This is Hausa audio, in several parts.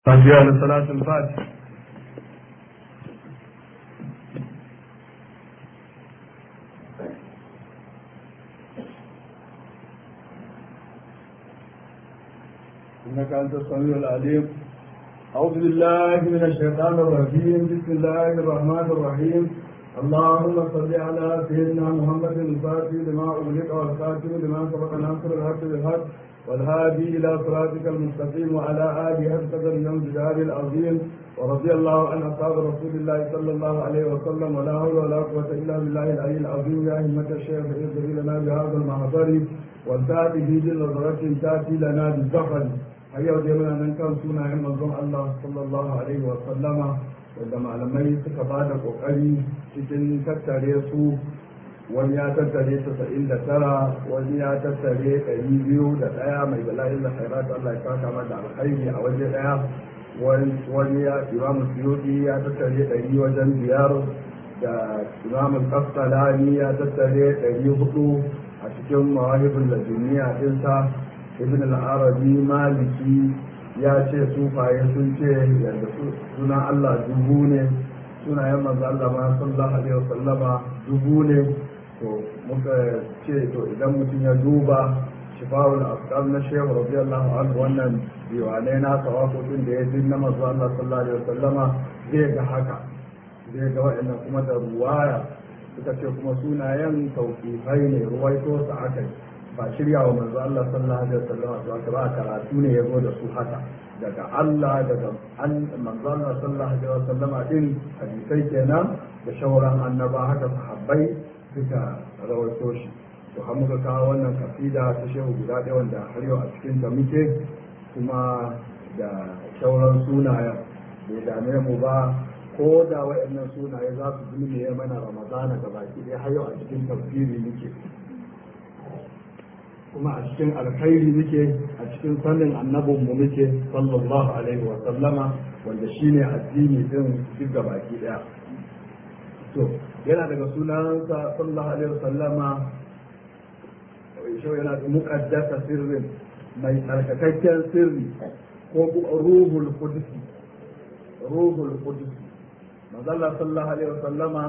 فاتحة لصلاة الفاتحة إنك أنت السميع العليم أعوذ بالله من الشيطان الرجيم بسم الله الرحمن الرحيم اللهم صل على سيدنا محمد الفاتح لما أغلق والخاتم لما سبق ناصر الحق بالحق والهادي إلى صراطك المستقيم وعلى آله أسد من جدار العظيم ورضي الله عن أصحاب رسول الله صلى الله عليه وسلم ولا حول ولا قوة إلا بالله العلي العظيم يا همة الشيخ اغفر لنا بهذا المحضر والتأتي في نظرة تأتي لنا بالزفر هيا وجمعنا من كان سنة عن منظوم الله صلى الله عليه وسلم wanda malamai suka ba da kokari cikin tattare su wani ya tattare tasa'in da tara wani ya tattare ɗari biyu da ɗaya mai bala'in da khairat Allah ya saka mata alkhairi a waje ɗaya wani ya imamu suyudi ya tattare ɗari wajen biyar da imamu kastalani ya tattare ɗari hudu a cikin mawahibin laduniya ɗinsa ibn al-arabi maliki ya ce sufaye sun ce yadda suna Allah dubu ne sunayen manzo Allah ma sallallahu alaihi wasallama dubu ne to muka ce to idan mutum ya duba shifa'ul afkar na shehu radiyallahu anhu wannan diwanai na tawafufin da ya ji na manzo Allah sallallahu alaihi wasallama zai ga haka zai ga wa'annan kuma da ruwaya suka ce kuma sunayen tauƙifai ne ruwaito su aka yi ba shirya wa manzo Allah sallallahu alaihi wasallam to aka ba karatu ne yazo da su haka daga Allah daga an manzo Allah sallallahu alaihi wasallama din hadisai kenan da shauran annaba haka sahabbai suka rawaito shi to har muka kawo wannan kasida ta shehu guda ɗaya wanda har yau a cikin ta muke kuma da shauran sunayen bai dame mu ba ko da waɗannan sunaye za su zulme mana ramadana ga baki ɗaya har yau a cikin tafsiri muke kuma a cikin alkhairi muke a cikin sanin annabinmu muke sallallahu alaihi wa sallama wanda shine addini din duk da baki daya to yana daga sunansa sallallahu alaihi wa sallama shau yana da muqaddasa sirrin mai tsarkakakken sirri ko ruhul qudus ruhul qudus manzala sallallahu alaihi wa sallama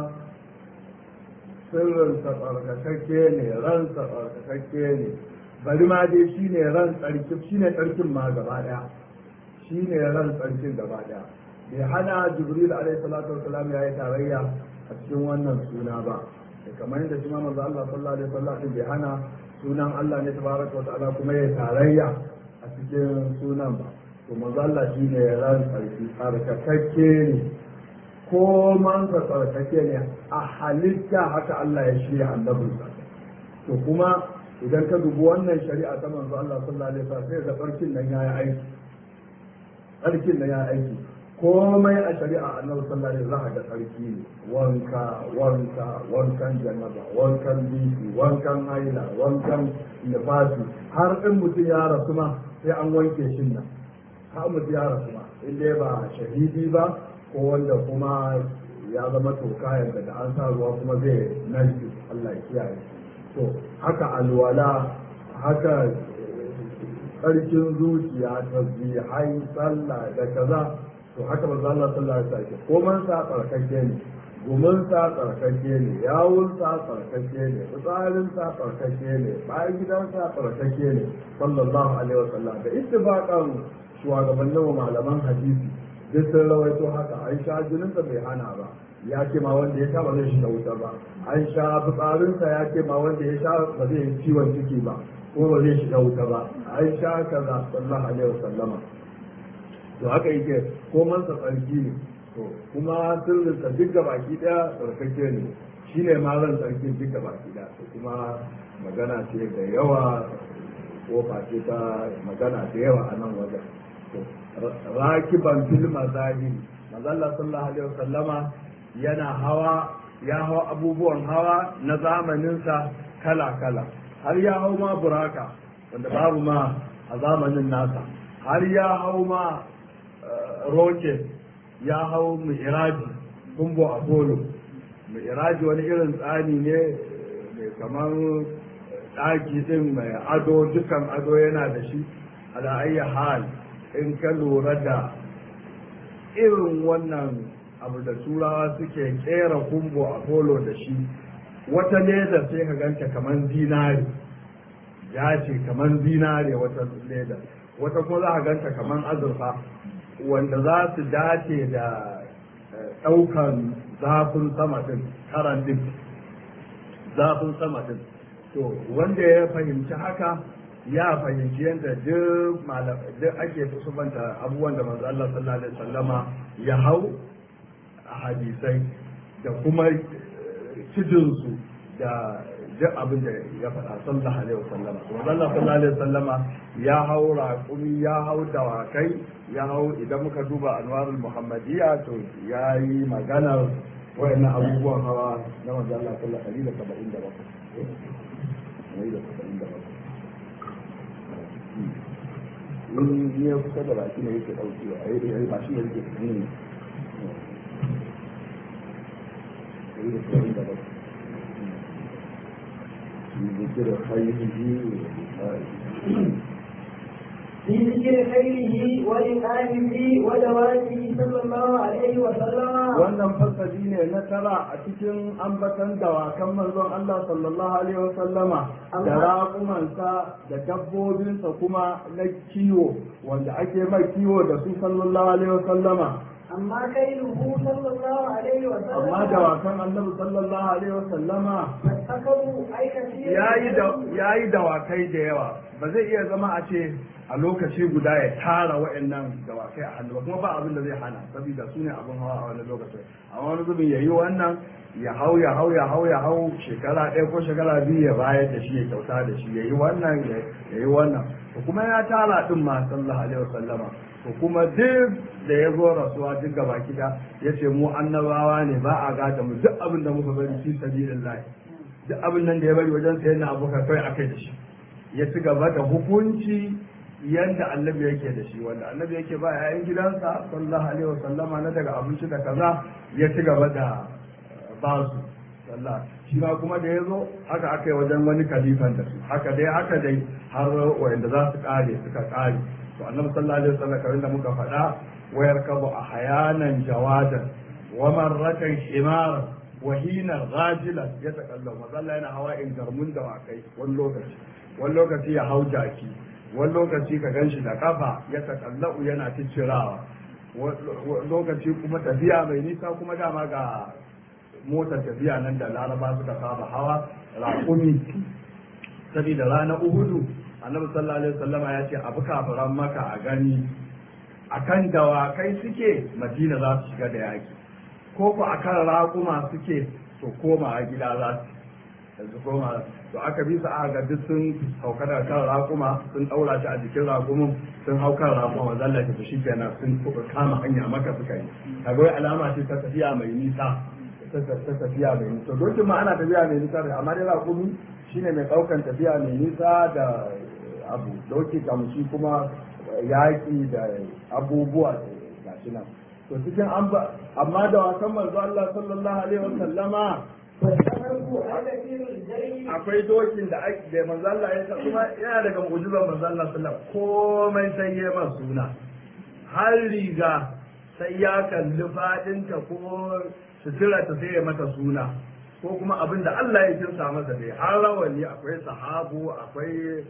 sirrinsa tsarkakakke ne ransa tsarkakakke ne bari ma dai shi ne ran tsarkin shi ne tsarkin ma gaba daya shi ne ran tsarkin gaba daya bai hana jibril alaihi salatu wasalam ya yi tarayya a cikin wannan suna ba kamar yadda shi ma manzo Allah sallallahu alaihi wasallam bai hana sunan Allah ne tabaraka wa ta'ala kuma ya tarayya a cikin sunan ba to manzo Allah shi ne ran tsarki tsarkakakke ne ko mansa tsarkake ne a halitta haka Allah ya shirya annabinsa to kuma idan ka dubi wannan shari'a ta manzo Allah sallallahu alaihi wasallam sai da farkin nan yayi aiki farkin nan yayi aiki komai a shari'a annabi sallallahu alaihi wasallam da sarki ne wanka wanka wankan jannaba wankan biki wankan haila wankan nifasi har in mutum ya rasu ma sai an wanke shi nan har mutum ya rasu ma in dai ba shahidi ba ko wanda kuma ya zama toka yadda da an sa ruwa kuma zai nashi Allah ya kiyaye to haka alwala haka tsarkin zuciya tasbihai sallah da kaza to haka manzo Allah sallallahu alaihi wasallam ko man sa tsarkake ne gumin sa tsarkake ne yawun sa tsarkake ne fitsarin sa tsarkake ne bayan gidan sa tsarkake ne sallallahu alaihi wasallam da ittifaqan shugabannin malaman hadisi duk sun rawaito haka an sha jininsa bai hana ba ya ce ma wanda ya sha ba zai shiga wuta ba an sha fitsarinsa ya ce ma wanda ya sha ba zai yi ciwon ciki ba ko ba zai shiga wuta ba an sha kaza sallallahu alaihi wasallama to haka yake ko mansa tsarki ne to kuma sirrinsa duk da baki daya tsarkake ne shine ma ran tsarki duk da baki daya to kuma magana ce da yawa ko ce ta magana da yawa a nan wajen rakiban fil mazahiri mazalla sallallahu alaihi wasallama yana hawa ya hawa abubuwan hawa na zamaninsa kala kala har ya hau ma buraka wanda babu ma a zamanin nasa har ya hau ma rocket ya hau mi'raji kumbo apollo mi'raji wani irin tsani ne mai kamar ɗaki din mai ado dukan ado yana da shi ala ayyi hal in ka lura da irin wannan abu da turawa suke kera kumbo a polo da shi wata leda sai ka ganta kamar zinare ya ce kamar zinare wata leda wata kuma za ka ganta kamar azurfa wanda za su dace da ɗaukan zafin sama din karan din zafin sama din to wanda ya fahimci haka ya fahimci yadda duk duk ake kusubanta abubuwan da manzo Allah sallallahu alaihi wasallama ya hau a hadisai da kuma cidinsu da duk abin da ya faɗa sallallahu alaihi wasallama manzo Allah sallallahu alaihi wasallama ya hau raƙumi ya hau dawakai ya hau idan muka duba anwarul muhammadiyya to ya yi maganar wayannan abubuwan hawa na manzo Allah sallallahu alaihi wasallama in ya kusa da baki ne yake ɗauki a yi ba shi yake ne ذكر خيره في ذكر خيره وإقامه ودواته صلى الله عليه وسلم wannan fasali ne na tara a cikin ambatan dawakan manzon Allah sallallahu alaihi wasallama da raƙumansa da dabbobinsa kuma na kiwo wanda ake mai kiwo da su sallallahu alaihi wasallama أما كيله صلى الله عليه وسلم amma dawakan annabi sallallahu alaihi wasallama فاتخذوا أي كثير yayi da yayi dawakai da yawa ba zai iya zama a ce a lokaci guda ya tara wa'annan dawakai a hannu ba kuma ba abin da zai hana saboda su ne abin hawa a wani lokaci a wani zubin ya yi wannan ya hau ya hau ya hau ya hau shekara ɗaya ko shekara biyu ya bayar da shi ya kyauta da shi ya yi wannan ya yi wannan to kuma ya tara din ma sallallahu alaihi wasallama to kuma duk da ya zo rasuwa duk gaba kida ya ce mu annabawa ne ba a gada mu duk abin da muka bari fi sabilillah duk abin nan da ya bari wajen sayan na abokan kai akai da shi ya ci gaba da hukunci yadda annabi yake da shi wanda annabi yake ba yayin gidansa sallallahu alaihi wasallama na daga abinci da kaza ya ci gaba da ba su sallah shi ma kuma da ya zo haka aka yi wajen wani kalifan da su haka dai haka dai har wanda za su kare suka kare to annabi sallallahu alaihi wasallam kamar da muka faɗa wayar kabu a hayanan jawadan wa marratan himar wa hina ghajilan ya takallam mazalla yana hawa in garmun da wakai wani lokaci wani lokaci ya hau jaki wani lokaci ka ganshi da kafa ya takallau yana ciccirawa lokaci kuma tafiya mai nisa kuma dama ga motar tafiya nan da laraba suka saba hawa raƙumi saboda rana uhudu annabi sallallahu alaihi wasallama ya ce abu kafiran maka a gani akan dawakai suke madina za su shiga da yaki ko ku akan raƙuma suke to koma a gida za su yanzu koma to aka bi su aka ga duk sun sauka da kan raƙuma sun ɗaura shi a jikin raƙumin sun hau kan raƙuma wa zalla ta shi kenan sun kama hanya maka suka yi kaga wai alama ce ta tafiya mai nisa ta tafiya mai nisa dokin ma ana tafiya mai nisa da amma dai raƙumi shine mai ɗaukan tafiya mai nisa da abu doki kamshi kuma yaƙi da abubuwa ga shi nan to cikin an ba amma da wasan manzo Allah sallallahu alaihi wasallama فاتخذوا أي كثير الجري akwai dokin da ake da manzo Allah ya sa kuma yana daga mu'jizar manzo Allah sallallahu alaihi wasallam komai sai ya masa suna har riga sai ya kalli fadinta ko sutura ta sai ya mata suna ko kuma abin da Allah ya kinsa masa dai har rawani akwai sahabu akwai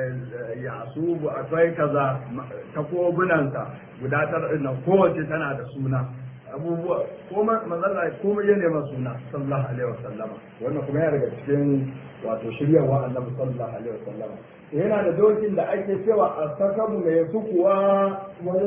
yasubu akwai kaza takobunansa guda tara nan kowace tana da suna abubuwa kuma manzala komai ya nema suna sallallahu alaihi wasallama wannan kuma yana daga cikin wato shiryarwa annabi sallallahu alaihi wasallama yana da dokin da ake cewa a sakamu mai sukuwa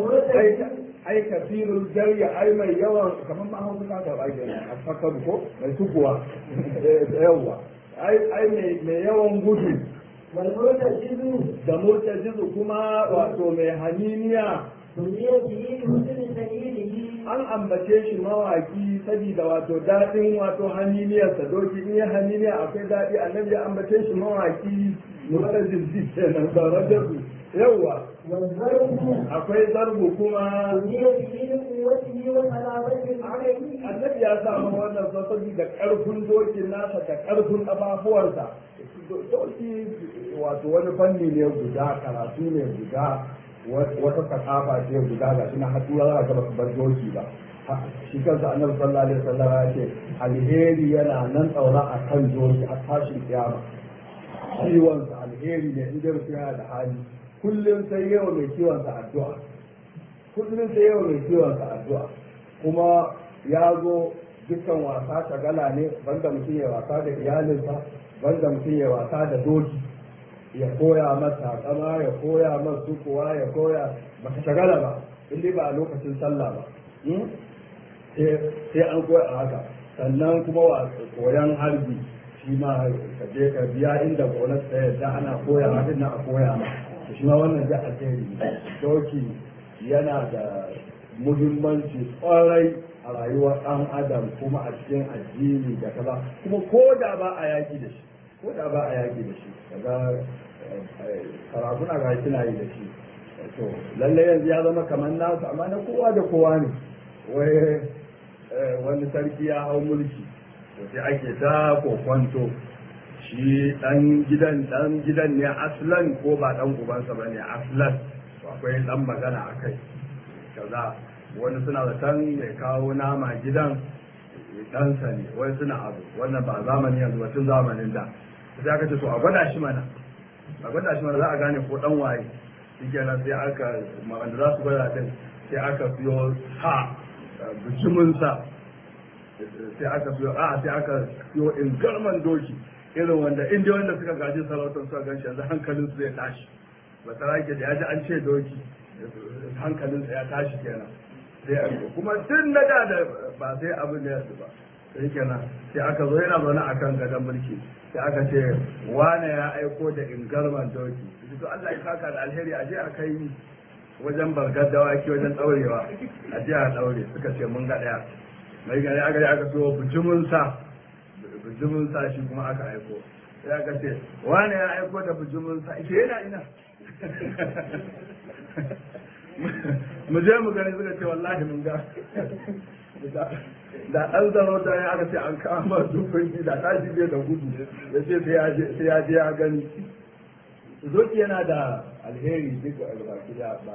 ai kasirul jarya ai mai yawan kamar ma hausa ka ga bai a sakamu ko mai sukuwa yawa ai ai mai yawan gudu والمرتجز da murtajizu kuma wato mai haniniya سمي به لحسن سبيله an ambace shi mawaki saboda wato daɗin wato haniliyarsa doki in ya haniliya akwai daɗi annabi ya ambace shi mawaki mura jirgi kenan da rajabu yawwa والضرب akwai zarbu kuma سمي به لقوته وسلامة العقل annabi ya samu wannan sababi da ƙarfin dokin nasa da ƙarfin ƙafafuwarsa doki wato wani fanni ne guda karatu ne guda wata sakafa ce guda ga shi na hatura za ka ba bar doki ba shi kansa annabi sallallahu alaihi wasallam ya ce alheri yana nan tsaura a kan doki a tashin kiyama ciwon sa alheri ne in dai mutum yana da hali kullum sai yau mai ciwon sa addu'a kullum sai yau mai ciwon sa addu'a kuma ya zo dukkan wasa shagala ne banda mutum ya wasa da iyalinsa banda mutum ya wasa da doki ya koya masa kama ya koya masa kuwa ya koya baka shagala ba in ba a lokacin sallah ba sai an koya a haka sannan kuma wa koyan harbi shi ma ka je ka biya inda gonar ta yadda ana koya ma din a koya ma shi ma wannan da alheri doki yana da muhimmanci kwarai a rayuwar ɗan adam kuma a cikin addini da kaza kuma ko da ba a yaki da shi ko da ba a yaki da shi kaga karafuna ga kina yi da shi to lalle yanzu ya zama kamar nasu amma na kowa da kowa ne wai wani sarki ya hau mulki to sai ake ta kokwanto shi dan gidan dan gidan ne aslan ko ba dan ubansa bane aslan to akwai dan magana akai kaza wani suna da tan mai kawo nama gidan ɗansa ne wani suna abu wannan ba zamani yanzu ba tun zamanin da sai aka ce to a gwada shi mana a gwada shi mana za a gane ko dan waye shi kenan sai aka wanda za su gwada din sai aka siyo sa bijiminsa sai aka siyo a sai aka siyo ingarman doki irin wanda inda wanda suka gaji sarautar suka gan shi yanzu hankalin su zai tashi ba ta rake da ya ji an ce doki hankalin ya tashi kenan sai a kuma tun na da ba sai abin da ya ba sai kenan sai aka zo yana zaune a kan gadon mulki sai aka ce wane ya aiko da ingarman doki to Allah ya saka da alheri a je a kai wajen bargar dawaki wajen daurewa a je a daure suka ce mun ga daya mai gari aka yi aka so bujimin sa bujimin sa shi kuma aka aiko sai aka ce wane ya aiko da bujimin sa shi yana ina mu je mu gani suka ce wallahi mun ga da an zama da ya aka ce an kama dukkan da tashi bai da gudu ya ce sai ya je ya gani zoki yana da alheri duk ba gida ba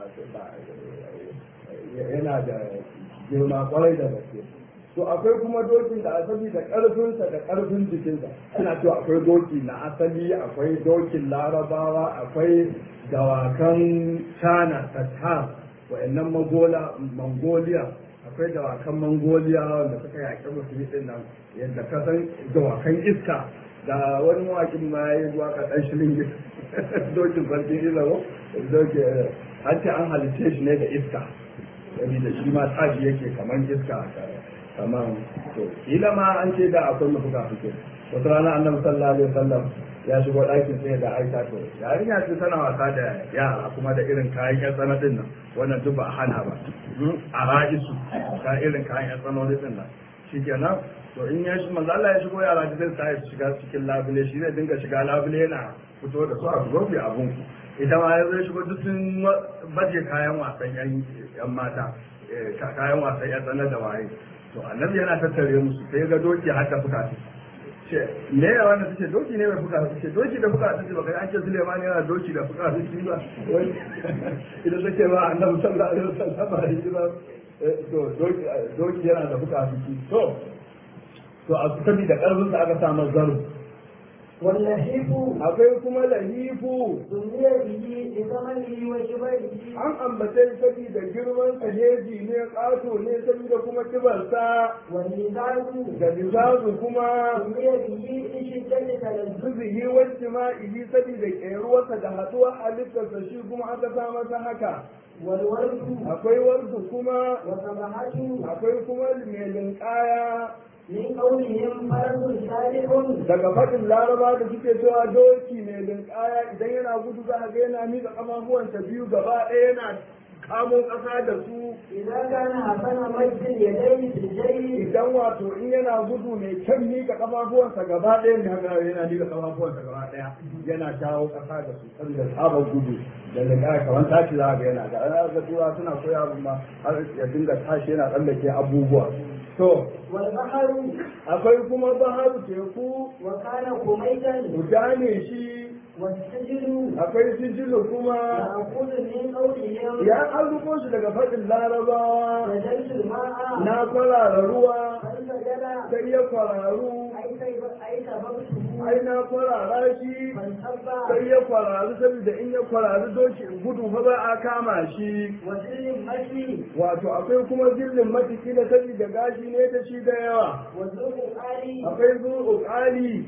yana da girma kwarai da gaske to akwai kuma dokin da asali da karfinsa da karfin jikinsa ana cewa akwai doki na asali akwai dokin larabawa akwai dawakan china tatar wa'annan mongolia akwai dawakan mongolia wanda suka yaƙi musulmi din nan yadda ka san dawakan iska da wani mawakin ma ya yi waka ɗan shirin dokin sarkin ilawo dokin an ce an halice shi ne da iska da shi ma tashi yake kamar iska kamar to kila ma an ce da akwai mafuka fike wata rana annabi sallallahu alaihi wasallam ya shigo ɗakin sai da aisha to yarinya ce tana wasa da yara kuma da irin kayan yan tsana din nan wannan duk ba a hana ba a ra'isu ka irin kayan yan tsanoni din nan shikenan to in ya shi manzo Allah ya shigo yara da zai sa shiga cikin labule shi zai dinga shiga labule yana fito da su a gobe abun ita ma ya zai shigo duk sun baje kayan wasan yan mata kayan wasan yan tsana da waye to annabi yana tattare musu sai ga doki haka fuka ce me ya wannan tace doki ne mai fuka ce doki da fuka tace baka an ce Suleiman yana doki da fuka tace ba wai idan take ba annabi sallallahu alaihi wasallam ba shi ba to doki doki yana da fuka tace to to a sabi da karfin sa aka samu zaru واللهيب akwai kuma lahifu سمي به لثمنه وشبهه an ambace sabi da girman saheji ne ƙato ne saboda kuma kibarsa والميزان da lizazu kuma سمي به لشدة تلذذه zuzihi wacce ma ihi saboda ƙeruwarsa da haɗuwar halittarsa shi kuma aka sa masa haka والورد akwai warsu kuma وسمحته akwai kuma mai linƙaya من قولهم فرس صالح daga faɗin laraba da suke cewa doki mai linƙaya idan yana gudu za a ga yana miƙa ƙafafuwansa biyu gaba ɗaya yana kamo ƙasa da su إذا كان حسن مجد اليدين في الجيش idan wato in yana gudu mai kyan miƙa ƙafafuwansa gaba ɗaya ne haka yana miƙa ƙafafuwansa gaba ɗaya yana shawo ƙasa da su saboda tsabar gudu da linƙaya kamar tashi za a ga yana ga ana ga tura suna koya abin ma har ya dinga tashi yana tsallake abubuwa to والبحر akwai kuma baharu teku وكان كميتا guda ne shi والسجن akwai sijilu kuma مأخوذ من قولهم ya an rubo shi daga faɗin larabawa سجلت الماء na kwarara ruwa فانسجل sai ya kwararu أي سيب- أي سببته ai na kwarara shi فانصب sai ya kwararu saboda in ya kwararu doki gudu fa ba a kama shi وسر المشي wato akwai kuma zillin matiki da saboda gashi ne da shi da yawa والذوق آلي akwai zuwa ƙali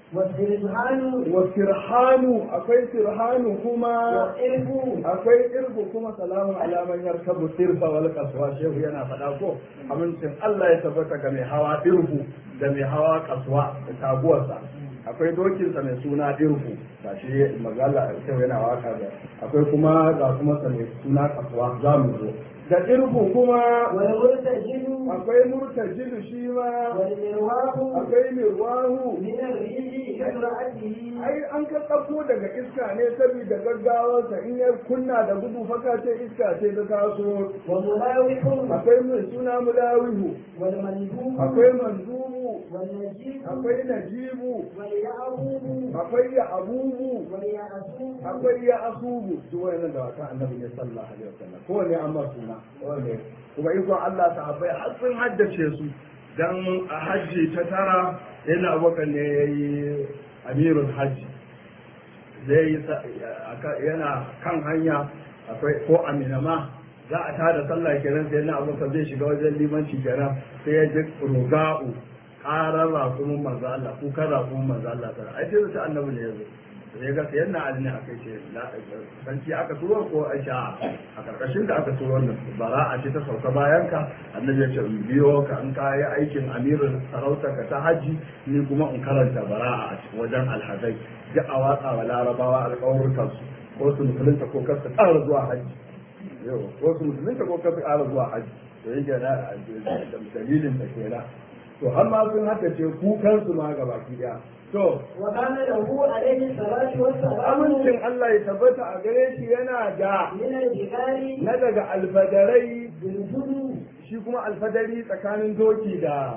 والسرحان wa firhanu akwai firhanu kuma والإرب akwai irgu kuma salamun alaman yarkabu sirfa wal kaswa shehu yana faɗa ko amincin Allah ya tabbata ga mai hawa irgu da mai hawa kaswa da taguwarsa akwai dokinsa mai suna irgu ga shi magana shehu yana waka da akwai kuma ga kuma sa mai suna kaswa za mu zo da irgu kuma والمرتجل akwai murtajilu shi ma والمرواه akwai mirwahu من الريح كامرأته ai an ka ɗauko daga iska ne saboda gaggawarsa in ya kunna da gudu faka ce iska ce ta taso وملاوح akwai mai suna mulawihu والمندوب akwai manzubu والنجيب akwai najibu واليعقوب akwai ya abubu واليعسوب akwai ya asubu duk wayannan da wata annabi ne sallallahu alaihi wasallam kowanne an mar suna kowanne kuma ikon Allah sahabbai har sun haddace su dan a hajji ta tara yana abokan ne yayi amirul hajji zai yi sa- aka- yana kan hanya akwai ko aminama za a tada sallah kenan sai na abokan zai shiga wajen limanci kenan sai ya ji ruga'u karar rakumin manzo Allah kukan rakumin manzo Allah ta ai sai ta annabi ne yazo sai ga sai yana azumi a kai ce la sanci aka turo ko aisha a karkashin da aka turo nan bara'a ce ta sauka bayan ka annabi ya ce in biyo ka in ka yi aikin amirin sarauta ka ta haji ni kuma in karanta bara'a a cikin wajen alhazai duk a watsa wa larabawa alƙawarrukan su ko su musulunta ko kar su ƙara zuwa haji yau ko su musulunta ko kar su ƙara zuwa haji to yake na da dalilin da kenan to har ma sun haka ce kukan su ma gaba ki daya to وكان له عليه الصلاة والسلام amincin Allah ya tabbata a gare shi yana da من الجبال na daga alfadarai بالجدو shi kuma alfadari tsakanin doki da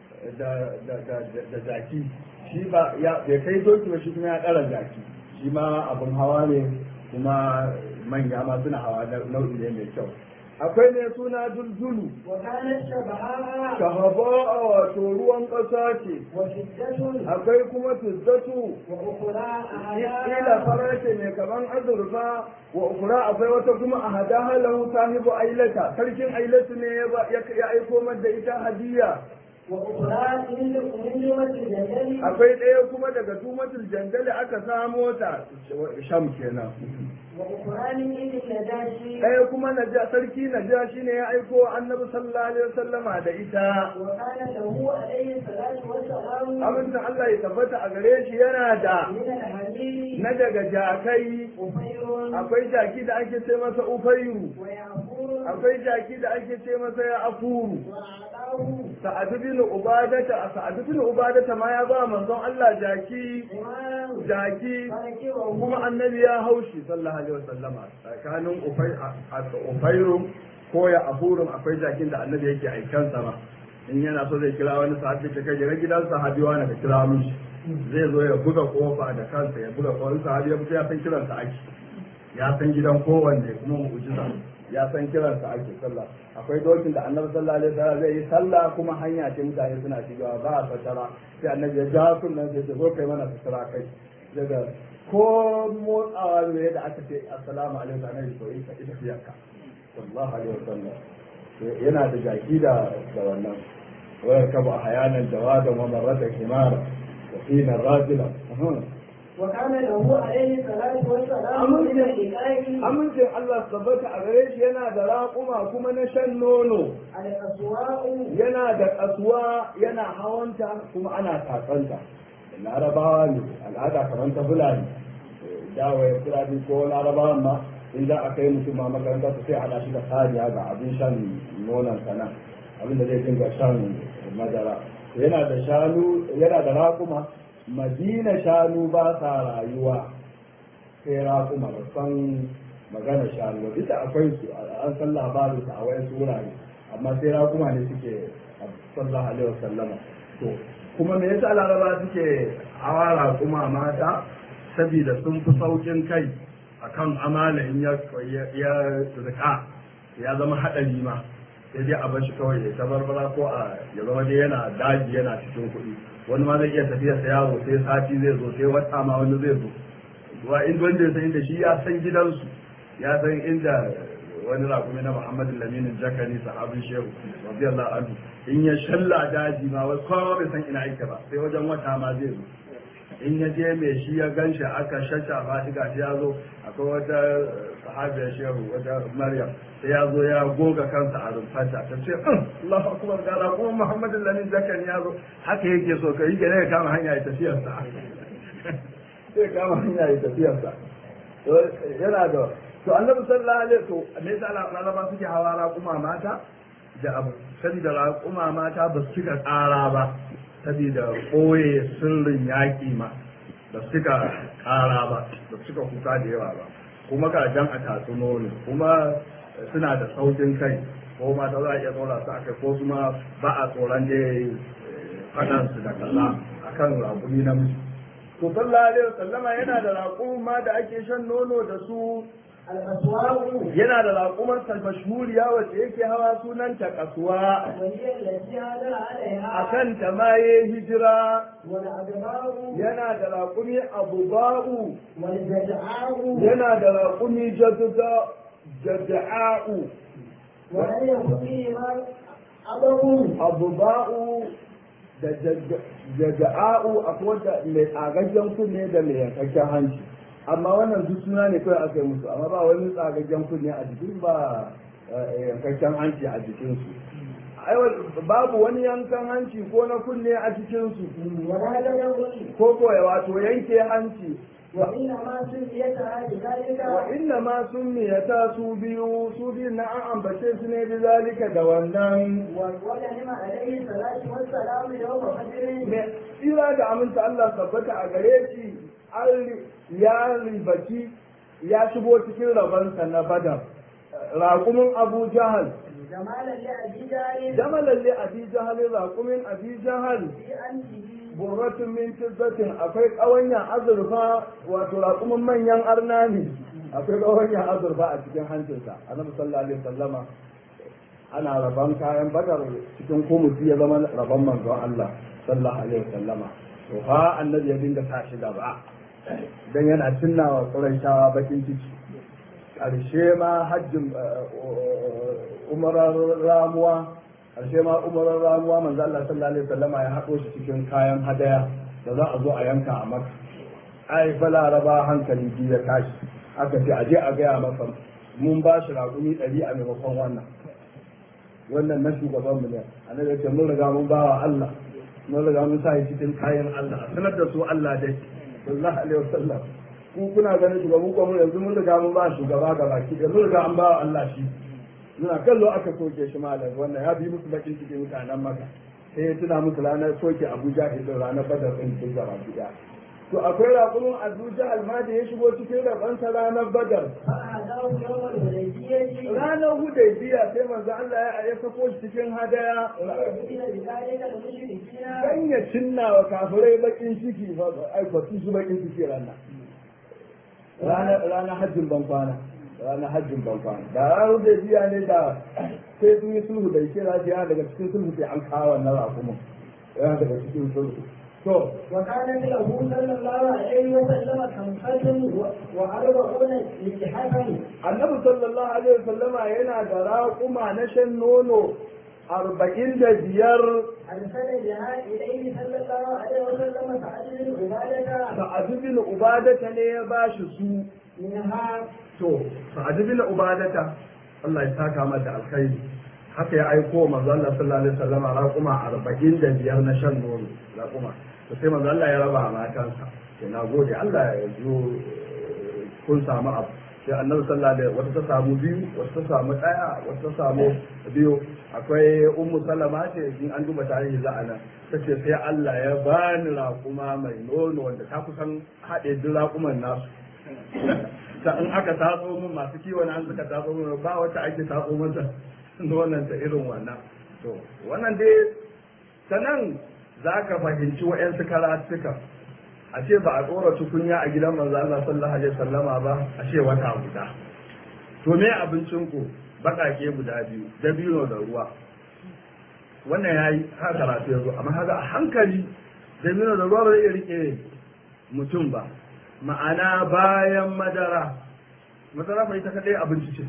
da da da da jaki shi ba ya bai kai doki ba shi kuma ya ɗara jaki shi ma abin hawa ne kuma manya ma suna hawa na nau'i ne mai kyau akwai ne suna dulzulu وكانت شبهاء shahaba wato ruwan ƙasa ce وشدة akwai kuma tuzzatu وأخرى ila أحيانا farace mai kaman azurfa wa ukura akwai wata kuma a hada halahu sahibu ailata sarkin ailatu ne ya ba- ya ya aiko mar da ita hadiya وأخرى من من جملة الجدل akwai ɗaya kuma daga tumatul jandali aka samo ta sham kenan وأخرى من عند النجاشي ɗaya kuma naja sarki najashi ne ya aiko annabi sallallahu alaihi wasallama da ita وكان له عليه الصلاة والسلام amincin Allah ya tabbata a gare shi yana da من الحمير na daga jakai أفير akwai jaki da ake ce masa ufairu ويعفور akwai jaki da ake ce masa ya afuru وأعطاه sa'ad bin ubadata sa'ad bin ubadata ma ya ba manzon Allah jaki حمارا jaki فركبه kuma annabi ya haushi sallallahu alaihi wasallama tsakanin ufai a ufairu ko ya afurun akwai jakin da annabi yake aikan sama in yana so zai kira wani sahabi ta kai daga gidan sahabi wani ka kira mishi zai zo ya buga kofa da kansa ya buga kofa sahabi ya fito ya san kiransa ake ya san gidan kowanne kuma mu'jiza ya san kiransa ake sallah akwai dokin da annabi sallallahu alaihi wasallam zai yi sallah kuma hanya ce mutane suna shigawa ba a fatara sai annabi ya ja kunnan sai ya zo kai mana fatara kai daga ko motsawa ne da aka ce assalamu alaikum annabi to ita ita fiyarka sallallahu alaihi wasallam yana da jaki da da wannan wayar kabu a hayanan jawadan wa marratan himara wa fina rajula وكان له عليه الصلاة والسلام من الحكاية amincin Allah tabbata a gare shi yana da raƙuma kuma na shan nono الأسواق yana da kasuwa yana hawanta kuma ana tatsanta larabawa ne al'ada kamar ta fulani dawa ya fulani ko larabawan ma in za a kai mutum ma makaranta su sai hada shi da saniya ga abin shan nonon sana abin da zai dinga shan madara yana da shanu yana da raƙuma madina shanu ba sa rayuwa sai raƙuma ba san magana shanu ba ita akwai su an san labarin su a wayan wurare amma sai raƙuma ne suke sallallahu alaihi wasallama to kuma me yasa laraba suke hawa raƙuma mata saboda sun fi saukin kai akan amala in ya ya rika ya zama haɗari ma sai dai a bashi kawai ya tabarbara ko a ya zama dai yana daji yana cikin kuɗi wani ma zai iya tafiya sa yawo sai sati zai zo sai wata ma wani zai zo wa in wanda ya san inda shi ya san gidansu ya san inda wani rakumi na Muhammadu Laminin Jakani sahabin Shehu radiyallahu anhu in ya shalla daji ma wasu kowa bai san ina yake ba sai wajen wata ma zai zo in ya je mai shi ya gan shi aka shashafa shi gashi ya zo akwai wata sahabiyar shehu wata maryam sai ya zo ya goga kansa a rumfanta ta ce Allahu akbar ga ra kuma Muhammadu Lamin Zakani ya zo haka yake so kai gane ya kama hanya ya tafiyar sa sai kama hanya ya tafiyar sa yana da to annabi sallallahu alaihi to me yasa laraba suke hawa raƙuma mata da abu saboda raƙuma mata ba su cika tsara ba saboda ɓoye sirrin yaƙi ma ba su cika ƙara ba ba su cika kuka da yawa ba kuma ga jan a tatsu nono kuma suna da saukin kai ko mata za a iya tsora su akai ko kuma ba a tsoron da faɗan su da kaza akan raƙumi namiji to sallallahu alaihi wasallama yana da raƙuma da ake shan nono da su الأسواق yana da raƙumarsa mashhuriya wacce yake hawa sunanta kasuwa وهي التي هذا a عليها kan ta ma ya hijira والأدبار yana da raƙumi abuba'u والجدعاء yana da raƙumi jada'a'u ولم يكن فيهما أبر abuba'u da jada'a'u akwai wadda mai tsagaggen kunne da mai yankakken hanci amma wannan duk suna ne kawai aka yi musu amma ba wani tsagaggen kunne a jikin ba eh, yankakken hanci a jikinsu aiwa babu wani yankan hanci ko na kunne a cikinsu ولا تدبر ko ko wato yanke hanci وإنما سميتها بذلك wa inna ma summiyata su biyu su biyu na an ambace su ne bi zalika da wannan ولهم عليه الصلاة والسلام يوم بدر me tsira da aminta Allah tabbata a gare shi an ya ribaci ya shigo cikin rabansa na badar raƙumin abu jahal جمالا لأبي جهل jamalan li abi jahal raƙumin abi jahal في أنفه burratun min fiddatin akwai ƙawanya azurfa wato raƙumin manyan arna ne akwai ƙawanya azurfa a cikin hancinsa annabi sallallahu alaihi wasallama ana rabon kayan badar cikin kumusi ya zama rabon manzon Allah sallallahu alaihi wasallama to fa annabi ya dinga sa shi gaba dan yana tunnawa Qurayshawa bakin ciki ƙarshe ma hajjin umarar ramuwa ƙarshe ma umarar ramuwa manzo Allah sallallahu alaihi wasallama ya haɗo shi cikin kayan hadaya da za a zo a yanka a maka ai fa laraba hankali biyu ya tashi aka ce aje a gaya masa mun ba shi raƙumi ɗari a maimakon wannan wannan na shugaban mu ne annabi ya ce mun riga mun ba wa Allah mun riga mun sa shi cikin kayan Allah a sanar da su Allah dai sallallahu alaihi wasallam ku kuna ganin shugaban ku mun yanzu mun riga mun ba shugaba ga baki da mun riga an ba wa Allah shi muna kallo aka soke shi malam wannan ya bi musu bakin cikin mutanen maka sai ya tuna musu ranar soke Abuja da ranar Badar din duk gaba ɗaya to akwai raƙumin Abuja alma da ya shigo cikin rabansa ranar Badar فأهداه يوم الهديبية ranar Hudaybiya sai manzo Allah ya ya sako shi cikin hadaya ويؤمن بذلك المشركين dan ya cinna wa kafirai bakin ciki fa ai ba su bakin ciki ranar ranar ranar hajjin ban kwana ranar hajjin ban kwana da ranar Hudaybiya ne da sai sun yi sulhu da yake lafiya daga cikin sulhu sai an kawo wannan raƙumin yana daga cikin sulhu to وكانت له صلى الله عليه وسلم خمسة وأربعون لحفا annabi sallallahu alaihi wasallama yana da raƙuma na shan nono arba'in da biyar أرسل بها إليه صلى الله عليه وسلم فأجل العبادة sa'adu bin ubadata ne ya ba shi su منها to sa'adu bin ubadata Allah ya saka mata alkhairi haka ya aiko manzo Allah sallallahu alaihi wasallama raƙuma arba'in da biyar na shan nono raƙuma to sai manzo Allah ya raba a matansa ke na gode Allah ya zo kun samu abu sai annabi sallallahu alaihi wata ta samu biyu wata ta samu daya wata ta samu biyu akwai ummu salama ce in an duba tarihi za a nan tace sai Allah ya bani raƙuma mai nono wanda ta kusan haɗe duk raƙuman nasu ta in aka tatso min masu kiwon an suka tatso min ba wata ake tatso mata nonon ta irin wannan to wannan dai ta nan za ka fahimci wa'yansu karatuka a ce ba a tsora tukunya a gidan manzo Allah sallallahu alaihi wasallama ba a ce wata guda to me abincin ku bakake guda biyu dabino da ruwa wannan yayi ha karatu yazo amma haka a hankali dabino da ruwa ba zai iya rike mutum ba ma'ana bayan madara madara fa ita kadai abinci ce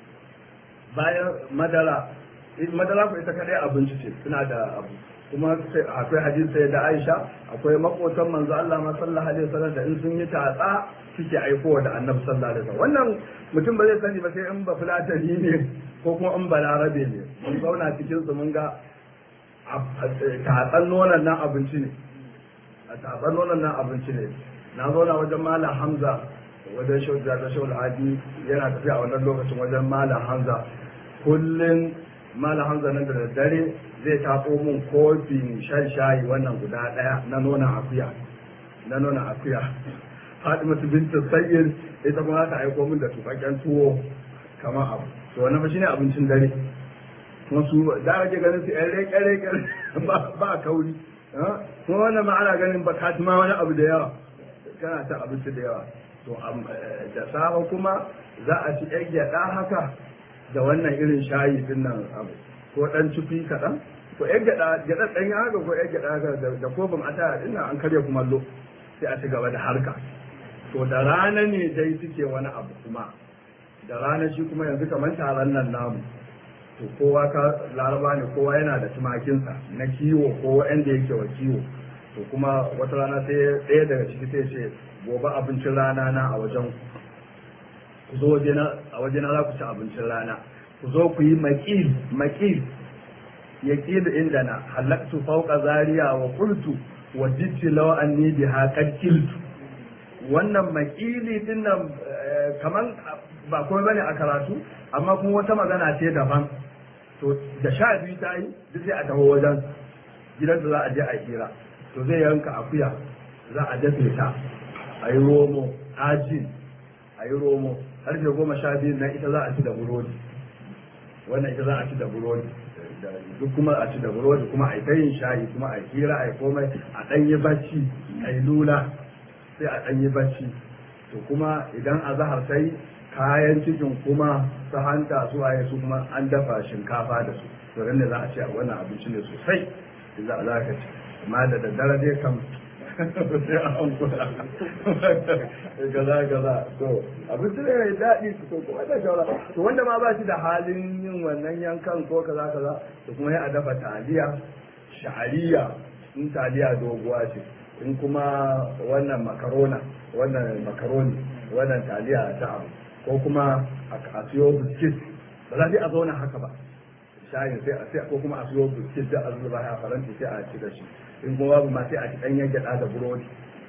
bayan madara madara fa ita kadai abinci ce suna da abu kuma akwai hadisi sai da Aisha akwai makotan manzo Allah ma sallallahu alaihi wasallam da in sun yi tatsa suke aikowa da Annabi sallallahu alaihi wasallam wannan mutum ba zai sani ba sai in ba fulatani ne ko kuma in balarabe ne mun zauna cikin su mun ga tatsan nonon nan abinci ne a tatsan nonon nan abinci ne na zauna wajen malam Hamza wajen shauja da shaul hadi yana tafiya a wannan lokacin wajen malam Hamza kullum malam Hamza nan da daddare zai taɓo mun kofin shan shayi wannan guda ɗaya na nuna akuya na nuna akuya Fatimatu bintu Sayyid ita kuma ta aiko min da tufaken tuwo kamar abu to wannan ba shine abincin dare kuma su da ake ganin su ƴan reke reke ba ba kauri kuma wannan ma ana ganin ba katima wani abu da yawa kana ta abinci da yawa to da safe kuma za a ci ƴan gyaɗa haka da wannan irin shayi din nan abu ko dan cufi kaɗan ko yan gyaɗa gyaɗa ɗan ya haka ko yan gyaɗa haka da kofin a taya ɗin an karya kumallo sai a ci gaba da harka to da rana ne dai suke wani abu kuma da rana shi kuma yanzu kamar taron nan namu to kowa ka laraba ne kowa yana da tumakinsa na kiwo ko wanda yake wa kiwo to kuma wata rana sai ɗaya daga ciki sai ce gobe abincin rana na a wajen ku zo a wajena za ku ci abincin rana ku zo ku yi maƙil maƙil ya ƙilu inda na halaktu fauka zariya wa kultu wa jitti law anni biha qad kiltu wannan maƙili din nan kaman ba komai bane a karatu amma kuma wata magana ce daban to da sha biyu ta yi duk sai a taho wajen gidan da za a je a hira to zai yanka akuya za a dafe ta a yi romo ajin a yi romo karfe goma sha biyu na ita za a ci da burodi wannan ita za a ci da burodi duk kuma a ci da burodi kuma a yi ta yin shayi kuma a hira a yi komai a ɗan yi bacci a yi lula sai a ɗan yi bacci to kuma idan a zahar sai kayan cikin kuma su hanta su waye su kuma an dafa shinkafa da su to ne za a ce a wannan abinci ne sosai za a za ka ci amma da daddare dai kam sai an kula gaza gaza to abinci ne mai daɗi su ko kuma da shawara to wanda ma ba shi da halin yin wannan yankan ko kaza kaza to kuma ya a dafa taliya sha'ariya in taliya doguwa ce in kuma wannan makarona wannan makaroni wannan taliya ta abu ko kuma a siyo biskit ba za a zauna haka ba shayin sai a sai ko kuma a siyo biskit da a zuba a faranti sai a ci da shi in kuma babu ma sai a ci ɗanyen gyaɗa da burodi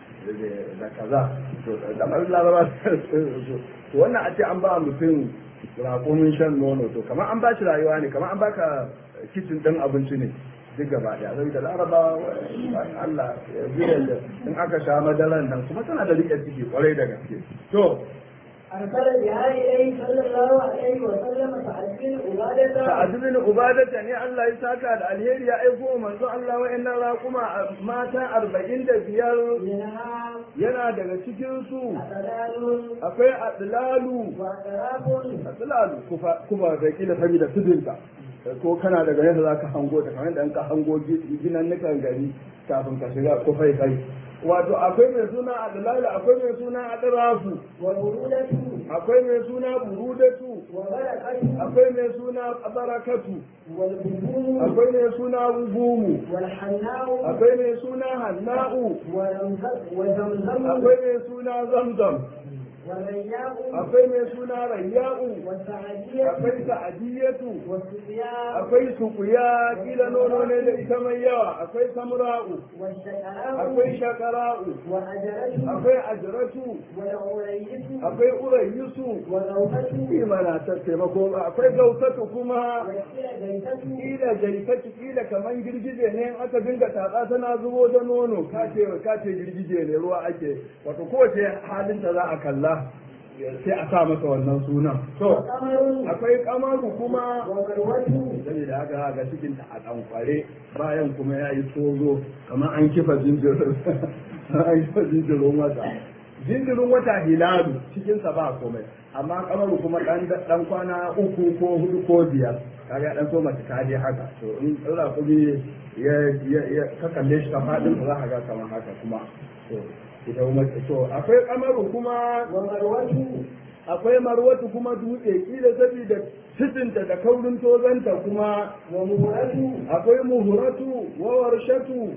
da kaza to da mai laraba to wannan a ce an ba mutum raƙumin shan nono to kamar an ba shi rayuwa ne kamar an baka kicin ɗin abinci ne duk gaba ɗaya sai da laraba Allah ya da in aka sha madaran nan kuma tana da riƙe ciki kwarai da gaske to أرسل بها إليه صلى الله عليه وسلم سعد بن عبادة Sa'ad bin Ubadata ne Allah ya saka da alheri ya aiko manzo Allah wa'annan raƙuma mata arba'in da biyar منها yana daga cikin su أسلال akwai adlalu وأطراف adlalu kufa kuma da kila saboda tudunta ko kana daga yadda zaka hango ta kamar da ka hango ginan nukan gari kafin ka shiga kufai kai wato akwai mai suna adlalu akwai mai suna adrafu والبرودة akwai mai suna burudatu وبركة akwai mai suna barakatu والبطون akwai mai suna gumu والحناء akwai mai suna hanna'u وزمزم وزمزم akwai mai suna zamzam والرياء akwai mai suna rayya'u والسعدية akwai sa'adiyatu والسقياء akwai sukuya kila nono ne da ita mai yawa akwai samra'u والشقراء akwai shakara'u وأجرته akwai ajratu والعريس akwai urayyusu وغوثته imana ta taimako akwai gautatu kuma وكلا جيته kila jaifaki kila kaman girgije ne in aka dinga tatsa tana zubo da nono kace kace girgije ne ruwa ake wato kowace halin da za a kalla sai a sa masa wannan sunan to وقمر akwai kamaru kuma ومروته saboda haka ga cikin ta a ɗankware bayan kuma ya yi tozo kamar an kifa jinjir an yi jinjirin wata jinjirin wata hilalu cikinsa ba komai amma kamaru kuma dan dan kwana uku ko hudu ko biyar kaga dan so mace ta je haka to in tsira kuma ya ya ka kalle shi ka fadin za ka ga kamar haka kuma to ita kuma to akwai kamaru kuma ومروته akwai marwatu kuma dutse kila saboda cikinta da kaurin tozanta kuma ومهرته akwai muhuratu wa warshatu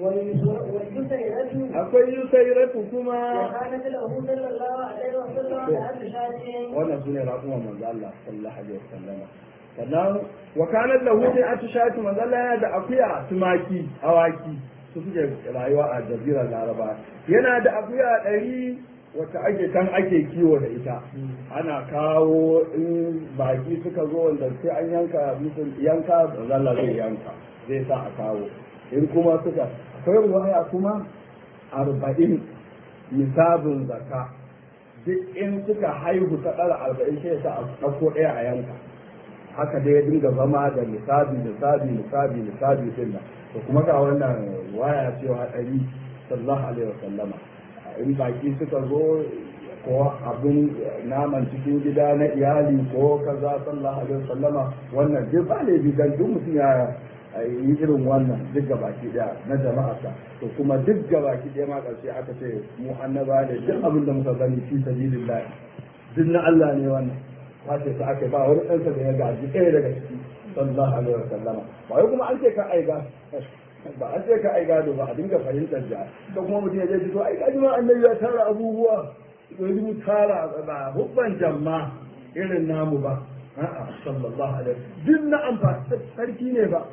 والجسيرة akwai yusairatu kuma وكانت له صلى الله عليه وسلم أهل شاة wannan sune raƙuman manzo Allah sallallahu alaihi wasallam sannan wa kanat lahu bi atishati manzo Allah yana da akuya tumaki awaki su suke rayuwa a jazirar Laraba yana da akuya ɗari wacce ake kan ake kiwo da ita ana kawo in baki suka zo wanda sai an yanka musu yanka manzo Allah zai yanka zai sa a kawo in kuma suka akwai ruwaya kuma arba'in misabin zakka duk in suka haihu ta ɗara arba'in sai ta ɗauko ɗaya a yanka haka dai ya dinga zama da misali misali misali misali din nan to kuma ga wannan waya cewa ɗari sallallahu alaihi wasallama in baki suka zo ko abin naman cikin gida na iyali ko kaza sallallahu alaihi wasallama wannan duk ba ne dan duk mutum ya yi irin wannan duk gabaki daya na jama'arsa to kuma duk gabaki daya ma karshe aka ce mu annaba ne duk abin da muka gani fi sabilillah duk na Allah ne wannan wace ta aka ba wani ɗansa da ya gaji ɗaya daga ciki sallallahu alaihi wasallama ba wai kuma an ce ka aiga ba an ce ka aiga ba a dinga fahimtar da to kuma mutum ya je to ai kaji ma annabi ya tara abubuwa yanzu mu tara ba hubban jamma irin namu ba a'a sallallahu alaihi duk na amfani sarki ne ba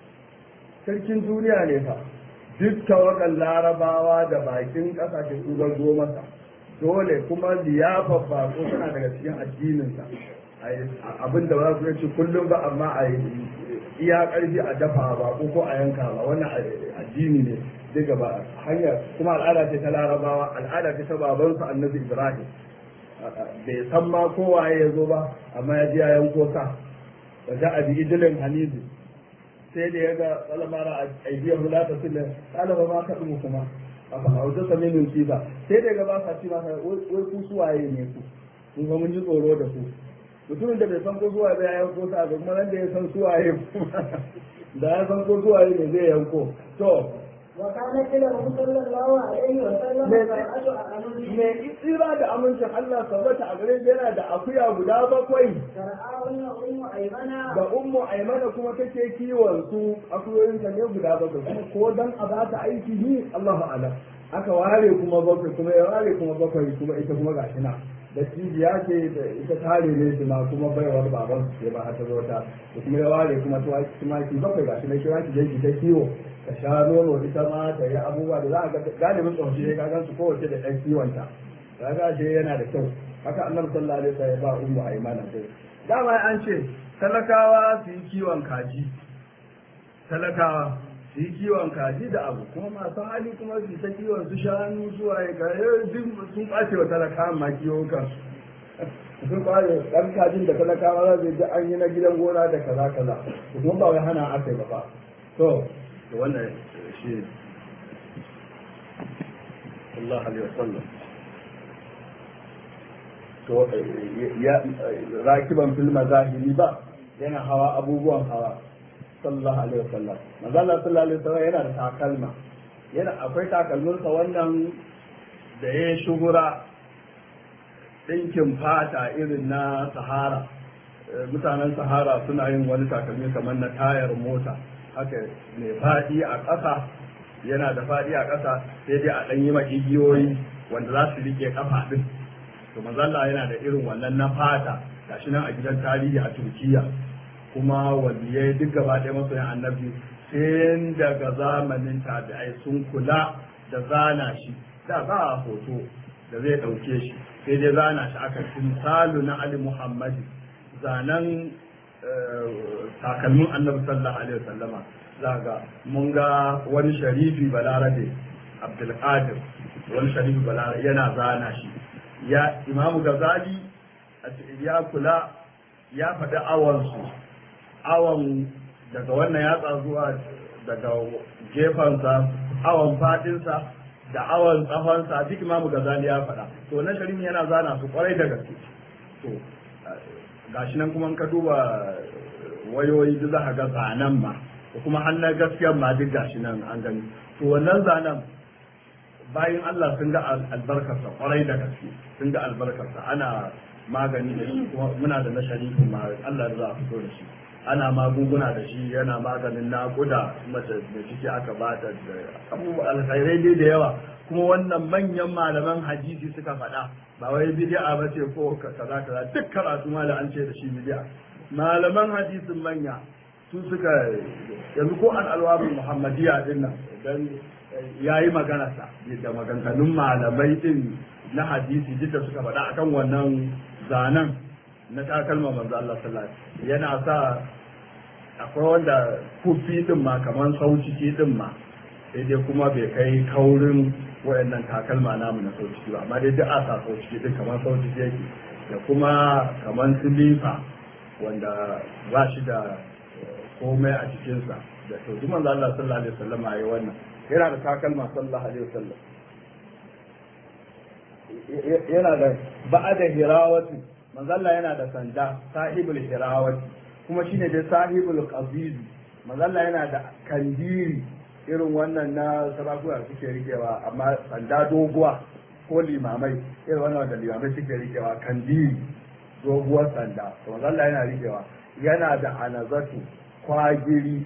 sarkin duniya ne fa duk tawakan larabawa da bakin kasashen su zo masa dole kuma liyafa bako tana daga cikin addininsa abin da ba su ci kullum ba amma a yi iya karfi a dafa bako ko a yanka ba wannan addini ne daga ba hanyar kuma al'ada ce ta larabawa al'ada ce ta babansu annabi ibrahim bai san ma kowaye ya zo ba amma ya ji ya yanko sa da za a bi idilin hanidu sai da ya ga tsalamara a aidiyar hula ta silin ɗalaba ma ka ɗumu kuma a hausa sami min ba sai da ya ga ba sa ci masa wai ku suwaye ne ku kun ga mun ji tsoro da ku mutumin da bai san ko suwaye ba ya yanko sa ga kuma nan da ya san suwaye kuma da ya san ko suwaye ne zai yanko to وكانت له صلى الله عليه وسلم سبعة أعنز me tsira da amincin Allah tabbata a gare shi yana da akuya guda bakwai ترعاهن أم أيمن da ummu aimana kuma take kiwon su akuyoyin ta ne guda bakwai kuma ko dan a ba ta aiki ni Allahu a'lam aka ware kuma bakwai kuma ya ware kuma bakwai kuma ita kuma gashi na da cibiya ce da ita tare ne su ma kuma baiwar baban su ce ba har ta zo ta da kuma ya ware kuma tumaki bakwai gashi na kira ki je ki ta kiwo ka sha nono ita ma ta yi abubuwa da za a ga galibin tsohon ne ka gan su kowace da ɗan kiwonta ka ga shi yana da kyau haka annabi sallallahu alaihi wasallam ya ba ummu aymana dai dama an ce talakawa su yi kiwon kaji talakawa su yi kiwon kaji da abu kuma masu hali kuma su ta kiwon su shanu su waye ga duk sun ɓace wa talakawa ma kiwon kansu sun kwaye ɗan kajin da talakawa za su ji an yi na gidan gona da kaza kaza kuma ba wai hana aka yi ba ba to to wannan shi ne Allah alaihi wasallam to ya rakiban fil mazahiri ba yana hawa abubuwan hawa sallallahu alaihi wasallam manzo Allah sallallahu alaihi wasallam yana da takalma yana akwai takalminsa wannan da ya shugura ɗinkin fata irin na sahara mutanen sahara suna yin wani takalmi kamar na tayar mota haka mai faɗi a ƙasa yana da faɗi a ƙasa sai dai a ɗan yi igiyoyi wanda za su rike kafa ɗin to manzalla yana da irin wannan na fata gashi nan a gidan tarihi a turkiya kuma waliyai duk gaba ɗaya masoyan annabi sai daga zamanin tabi'ai sun kula da zana shi da ba a hoto da zai ɗauke shi sai dai zana shi aka timsalu na ali muhammadi zanen takalmin annabi sallallahu alaihi wasallama za ga mun ga wani sharifi balarabe abdulkadir wani sharifi balarabe yana zana shi ya imamu gazali ya kula ya faɗi awansu awan daga wannan yatsa zuwa daga gefensa awan faɗinsa da awon tsahonsa duk imamu gazali ya faɗa to wannan sharif yana zana su kwarai da gaske to gashi nan kuma in ka duba wayoyi duk za ka ga zanen ma da kuma hannun gaskiyar ma duk gashi nan an gani to wannan zanen bayan Allah sun ga albarkarsa kwarai da gaske sun ga albarkarsa ana magani da shi kuma muna da na sharifu ma Allah za a fito da shi ana magunguna da shi yana maganin naƙuda mace da ciki aka bata da abubuwa alkhairai dai da yawa kuma wannan manyan malaman hadisi suka faɗa ba wai bid'a ba ce ko kaza kaza duk karatu ma da an ce da shi bid'a malaman hadisin manya su suka yanzu ko an alwabi muhammadiya din nan dan yayi magana sa da maganganun malamai din na hadisi duk da suka faɗa akan wannan zanen na takalma manzo Allah sallallahu alaihi yana sa akwai wanda kufi din ma kaman sauciki din ma sai dai kuma bai kai kaurin wayannan takalma namu na sauciki ba amma dai duk a sa sauciki din kaman sauciki yake da kuma kaman silifa wanda ba shi da komai a cikinsa da to duk manzo Allah sallallahu alaihi wasallam yayi wannan yana da takalma sallallahu alaihi wasallam yana da ba'ada hirawati manzo Allah yana da sanda sahibul hirawati kuma shine da sahibul qabiz manzo Allah yana da kandiri irin wannan na sarakuna suke rikewa amma sanda doguwa ko limamai irin wannan da limamai suke rikewa kandiri doguwar sanda to manzo Allah yana rikewa yana da anazatu kwagiri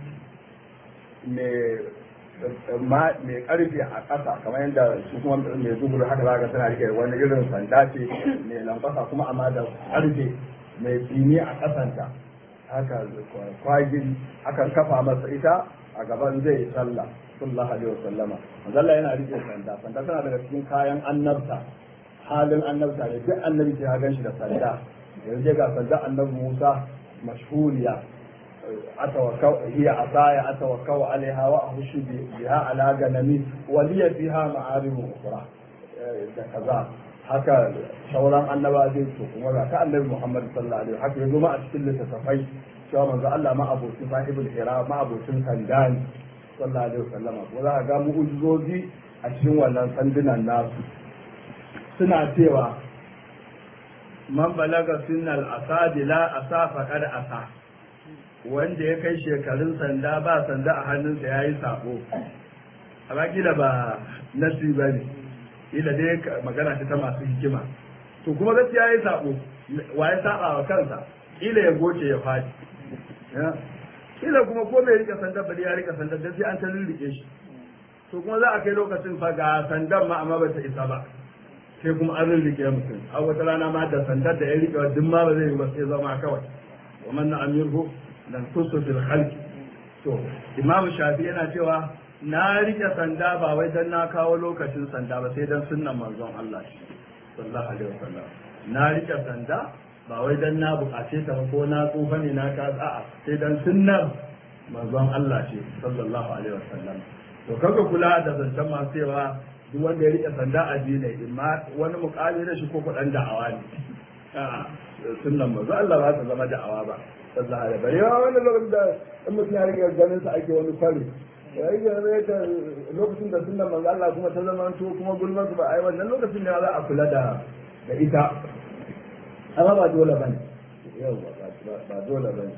mai mai karfe a ƙasa kamar yadda su kuma mai zubur haka za ka tana rike wani irin sanda ce mai lankwasa kuma amma da karfe mai tsini a ƙasanta haka kwagiri akan kafa masa ita a gaban zai sallah sallallahu alaihi wasallama manzalla yana rike sanda sanda tana daga cikin kayan annabta halin annabta ne duk annabi sai ya gan shi da sanda yanzu ga sanda annabi Musa mashhuriya أتوكل هي عصاي أتوكل عليها وأهش بها على غنمي ولي فيها معارم أخرى كذا haka shauran annaba zai so kuma ga ta annabi Muhammad sallallahu alaihi haka yazo ma a cikin littattafai cewa manzo Allah ma abocin sahibul hira ma abocin sandani sallallahu alaihi wasallama ko za ka ga mu'ujizozi a cikin wannan sandunan nasu suna cewa man balaga sunnal asadi la asa faqad asa wanda ya kai shekarun sanda ba sanda a hannunsa ya yi sabo amma kila ba nasi ba ne kila dai magana ta ta masu hikima to kuma gaskiya ya yi sabo wa ya saba wa kansa kila ya goce ya fadi kila kuma ko mai rike sanda bari ya rike sanda dan sai an ta rike shi to kuma za a kai lokacin fa ga sandan ma amma ba ta isa ba sai kuma an rike mutum a wata rana ma da sandar da ya rike wa duk ma ba zai yi ba sai zama kawai wa man na amirhu dan kusu fil khalqi to imam shafi yana cewa na rike sanda ba wai dan na kawo lokacin sanda ba sai dan sunnan manzon Allah sallallahu alaihi wasallam na rike sanda ba wai dan na bukace ta ko na tsufa ne na ka a'a sai dan sunnar manzon Allah ce sallallahu alaihi wasallam to kaga kula da zancen masu cewa duk wanda ya rike sanda a ne imma wani mukami da shi ko kudan da'awa ne a'a sunnan manzon Allah ba ta zama da'awa ba sallah da bari yawa wannan lokacin da in mutum ya rike ganin sa ake wani fari ya yi ganin da lokacin da sunan manzo Allah kuma ta zama to kuma gulman su ba ai wannan lokacin ne za a kula da da ita amma ba dole bane yau ba dole bane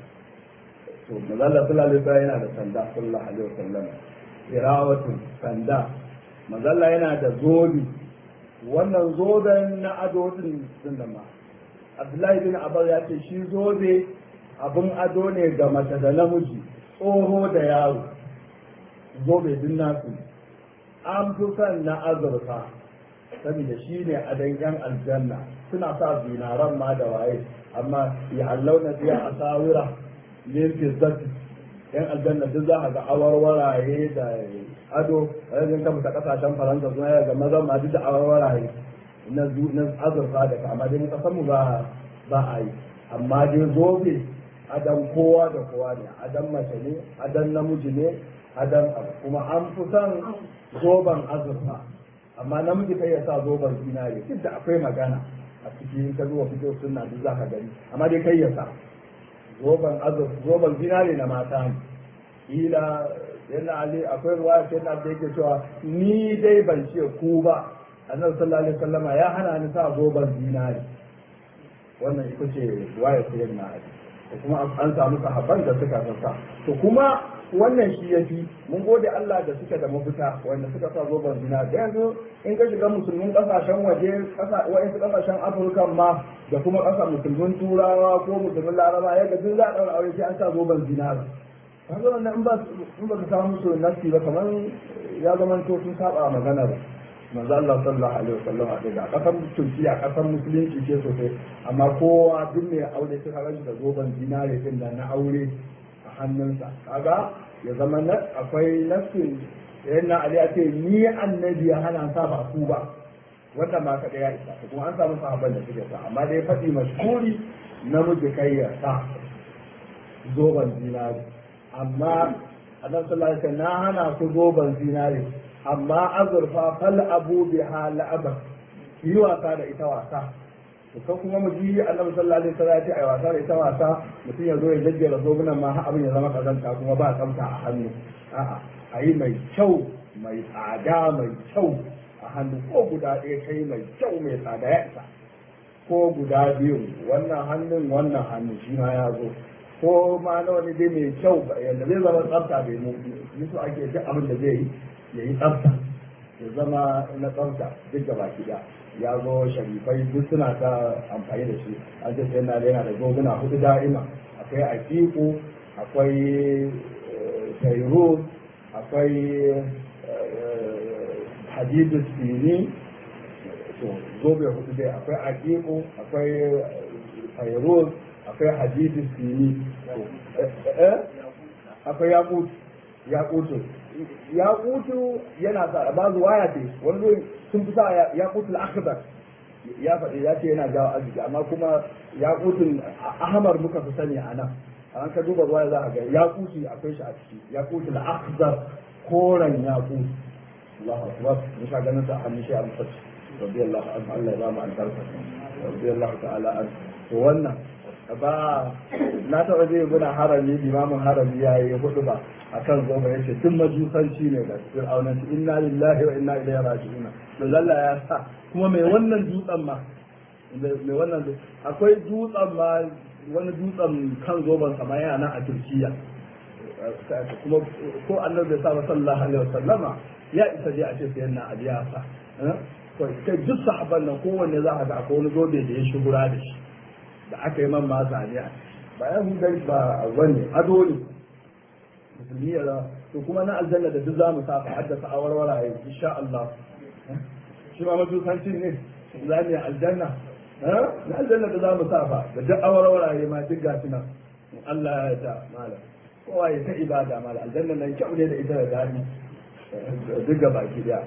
to manzo Allah sallallahu alaihi wasallam yana da sanda sallallahu alaihi wasallam irawatu sanda manzo Allah yana da zobi wannan zoben na ado din sunan ma Abdullahi bin Abbas ya ce shi zobe abin ado ne ga mace da namiji tsoho da yaro zobe din nasu an fi son na azurfa saboda shi ne adon yan aljanna suna sa zinaran ma da waye amma ya hallauna biya a sawira min fizzati yan aljanna duk za a ga awarwaraye da ado a yanzu ka fita kasashen faransa suna ga mazan ma duk da awarwaraye na azurfa da ka amma dai kasan mu ba ba a yi amma dai zobe adan kowa da kowa ne adan mace ne adan namiji ne adan abu kuma an fi son zoben azurfa amma namiji kai ya sa zoben zinare duk da akwai magana a cikin ka zuwa fito sunna duk za ka gani amma dai kai ya sa zoben azurfa zoben zinare na mata ne kila yana ali akwai ruwaya sai na da yake cewa ni dai ban ce ku ba annabi sallallahu alaihi wasallama ya hana ni sa zoban zinari wannan ita ce ruwaya sai na ali da kuma an samu sahabban da suka sassa to kuma wannan shi ya fi mun gode Allah da suke da mafita wanda suka sa zoben zina da yanzu in ka shiga musulmin kasashen waje wa'insu kasashen afirka ma da kuma kasa musulmin turawa ko musulmin laraba ya duk za a ɗaura aure sai an sa zoben zina kaga wannan in ba in ba ka samu musu nasi ba kamar ya zama to sun saba maganar manzo Allah sallallahu alaihi wasallam a da kasar Turkiya kasar musulunci ce sosai amma kowa duk mai aure sai ka da zoben zinare din da na aure a hannunsa kaga ya zama na akwai nassin yana Ali ya ce ni annabi ya hana sa ba ku ba wannan ma kada ya isa kuma an samu sahabban da suke sa amma dai faɗi mashhuri namiji kai ya sa zoben zinare amma annabi sallallahu alaihi wasallam na hana su zoben zinare amma azurfa fal abu biha la'aba yi wasa da ita wasa to kan kuma mu ji annabi sallallahu alaihi wasallam ya ce ai wasa da ita wasa mutum ya zo ya jajjera zobunan ma har abin ya zama kazanta kuma ba tsamta a hannu a'a ayi mai kyau mai tsada mai kyau a hannu ko guda ɗaya kai mai kyau mai tsada ya isa ko guda biyu wannan hannun wannan hannun shi ma ya zo ko ma na wani dai mai kyau yadda zai zama tsafta bai mu su ake duk abin da zai yi ya yi tsafta ya zama na tsafta duk da baki da ya zo sharifai duk suna ta amfani da shi an ce sai na yana da goguna hudu da'ima akwai aqiqu akwai tayrus akwai hadidus sini to zobe hudu dai akwai aqiqu akwai tayrus akwai hadidus sini akwai yaqut yaqutu yaqutu yana sa ba waya ce wani sun fi sa yaqutul akhdar ya faɗi ya ce yana jawo arziki amma kuma yaqutul ahmar muka fi sani a nan an ka duba ruwa za a ga yaquti akwai shi a ciki yaqutul akhdar koren yaqut Allahu akbar mun sha ganin sa hannun shi a musaci radiyallahu anhu Allah ya ba mu albarka radiyallahu ta'ala an to wannan ba na taɓa zai guna harami limamin harami ya yi hudu ba a kan goma ya ce tun majusanci ne da fir'aunanci inna lillahi wa inna ilaihi raji'un to lalla ya sa kuma mai wannan dutsen ma mai wannan akwai dutsen ma wani dutsen kan zoban sama yana nan a turkiya kuma ko annabi bai sa ba sallallahu alaihi wasallama ya isa dai a ce sai na ali ya sa kai duk sahabban nan kowanne za ka ga akwai wani zobe da ya shugura da shi da aka yi man masa ne ba ya hudari ba wani ado ne musulmi ya to kuma na aljanna da duk za mu safa haddasa a warwara ya insha Allah shi ma majusancin ne za mu yi aljanna na aljanna da za mu safa da duk awarwara ya ma duk gashi nan Allah ya yarda malam kowa ya ta ibada malam aljanna nan kyau ne da ita da dani duk gaba ki daya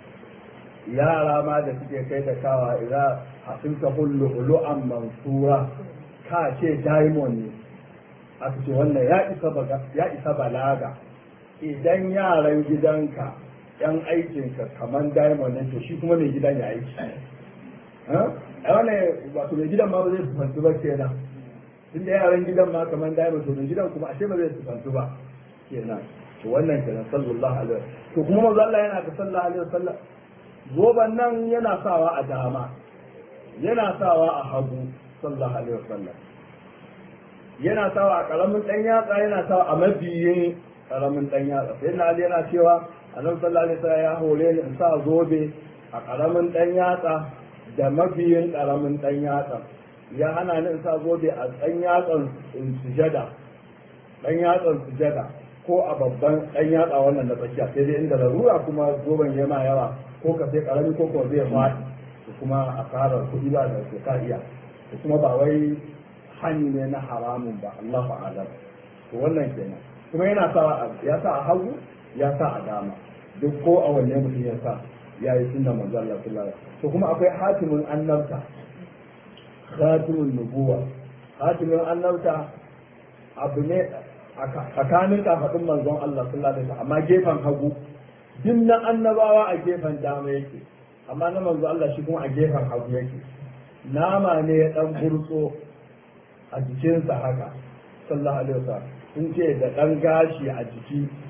yara ma da suke kai da kawa idan hasin ka hullu ulu'an mansura ka ce diamond ne aka ce wannan ya isa ya isa balaga idan yaran gidanka yan aikinka kaman diamond ne to shi kuma mai gidan ya aiki a wannan wato mai gidan ma ba zai sufantu ba kenan tunda yaran gidan ma kaman diamond to mai gidan kuma ashe ba zai sufantu ba kenan to wannan kenan sallallahu alaihi wasallam to kuma manzo Allah yana da sallallahu alaihi wasallam zoban nan yana sawa a dama yana sawa a hagu sallallahu alaihi wasallam yana sawa a karamin dan yatsa yana sawa a mabiyin karamin dan yatsa sai na ali yana cewa annabi sallallahu alaihi wasallam ya hore ni in sa zobe a karamin dan yatsa da mabiyin karamin dan yatsa ya hana ni in sa zobe a dan yatsan sujada dan yatsan sujada ko a babban dan yatsa wannan na tsakiya sai dai inda larura kuma zoben yana yawa ko ka sai karami ko ko zai faɗi da kuma a karar kuɗi ba da ke iya da kuma ba wai hani ne na haramun ba Allahu a'lam to wannan kenan kuma yana sa ya sa a hagu ya sa a dama duk ko a wanne mutum ya sa ya yi sunna manzo Allah sallallahu alaihi to kuma akwai hatimin annabta khatimun nubuwa hatimin annabta abu ne tsakanin kafadin manzon Allah sallallahu alaihi amma gefen hagu duk na annabawa a gefen dama yake amma na manzo Allah shi kuma a gefen hagu yake nama ne ya dan burtso a jikinsa haka sallallahu alaihi wasallam sun ce da dan gashi a jiki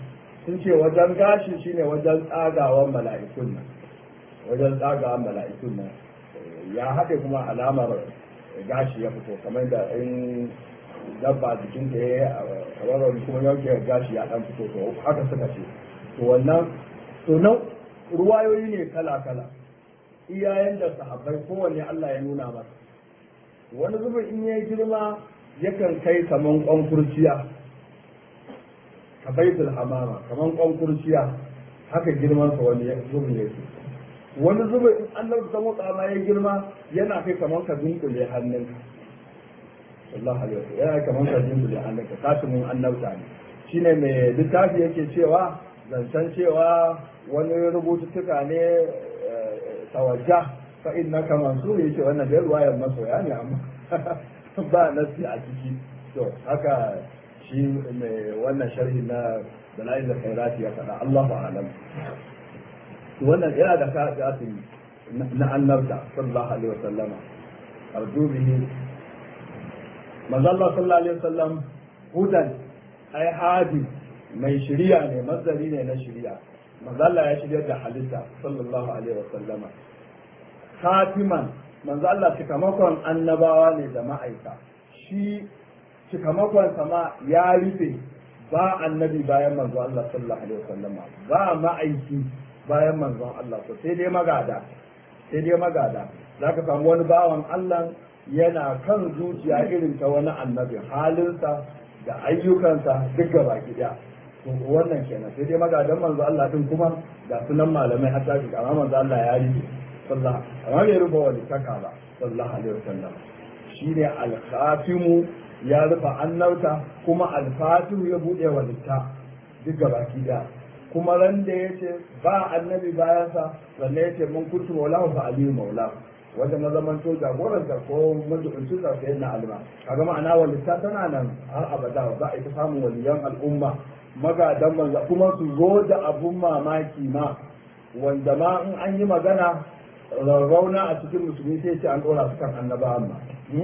sun ce wajen gashi shine wajen tsagawan mala'ikun nan wajen tsagawan mala'ikun nan ya haɗe kuma alamar gashi ya fito kamar da in dabba jikin da ya yi a kuma yanke gashi ya ɗan fito to haka suka ce to wannan to nan ruwayoyi ne kala kala iyayen da sahabbai kowanne Allah ya nuna masa wani zubin in ya girma yakan kai kaman kwan kurciya ka baitul hamama kaman kwan kurciya haka girman sa wani zubin yake wani zubin in Allah ta motsa ma ya girma yana kai kaman ka dunkule hannunka sallallahu alaihi wasallam yana kaman ka dunkule hannunka kasimin annabta ne shine mai littafi yake cewa zancen cewa wani rubututtuka ne tawajja fa innaka mansur yace wannan da ruwayar masoya ne amma ba nasi a ciki to haka shi mai wannan sharhi na dalail khairat ya faɗa Allahu a'lam to wannan yana da kafirin na annabta sallallahu alaihi wasallam arju bihi manzo Allah sallallahu alaihi wasallam hudan ai hadi mai shiriya ne mazari ne na shiriya manzo Allah ya shiryar da halitta sallallahu alaihi wasallama khatiman manzo Allah cikamakon annabawa ne da ma'aika shi cikamakon sama ya rufe ba annabi bayan manzo Allah sallallahu alaihi wasallama ba ma'aiki bayan manzon Allah to sai dai magada sai dai magada zaka samu wani bawan Allah yana kan zuciya irin ta wani annabi halinsa da ayyukansa duk gaba daya to wannan kenan sai dai magadan manzo Allah din kuma da sunan malamai har tafi amma manzo Allah ya rufe sallallahu amma bai rufe wani taka ba sallallahu alaihi wasallam shine al-khatimu ya rufe annauta kuma al-fatihu ya bude walitta duk gaba daya kuma ran da yace ba annabi bayansa sannan yace mun kuntu maulahu fa aliyu maulahu wanda na zaman to jagoran da ko majibincin sa sai na alma kaga ma'ana walitta tana nan har abada za a yi ta samun waliyan al'umma magadan manzo kuma su zo da abun mamaki ma wanda ma in an yi magana rarrauna a cikin musulmi sai ce an dora su kan annaba amma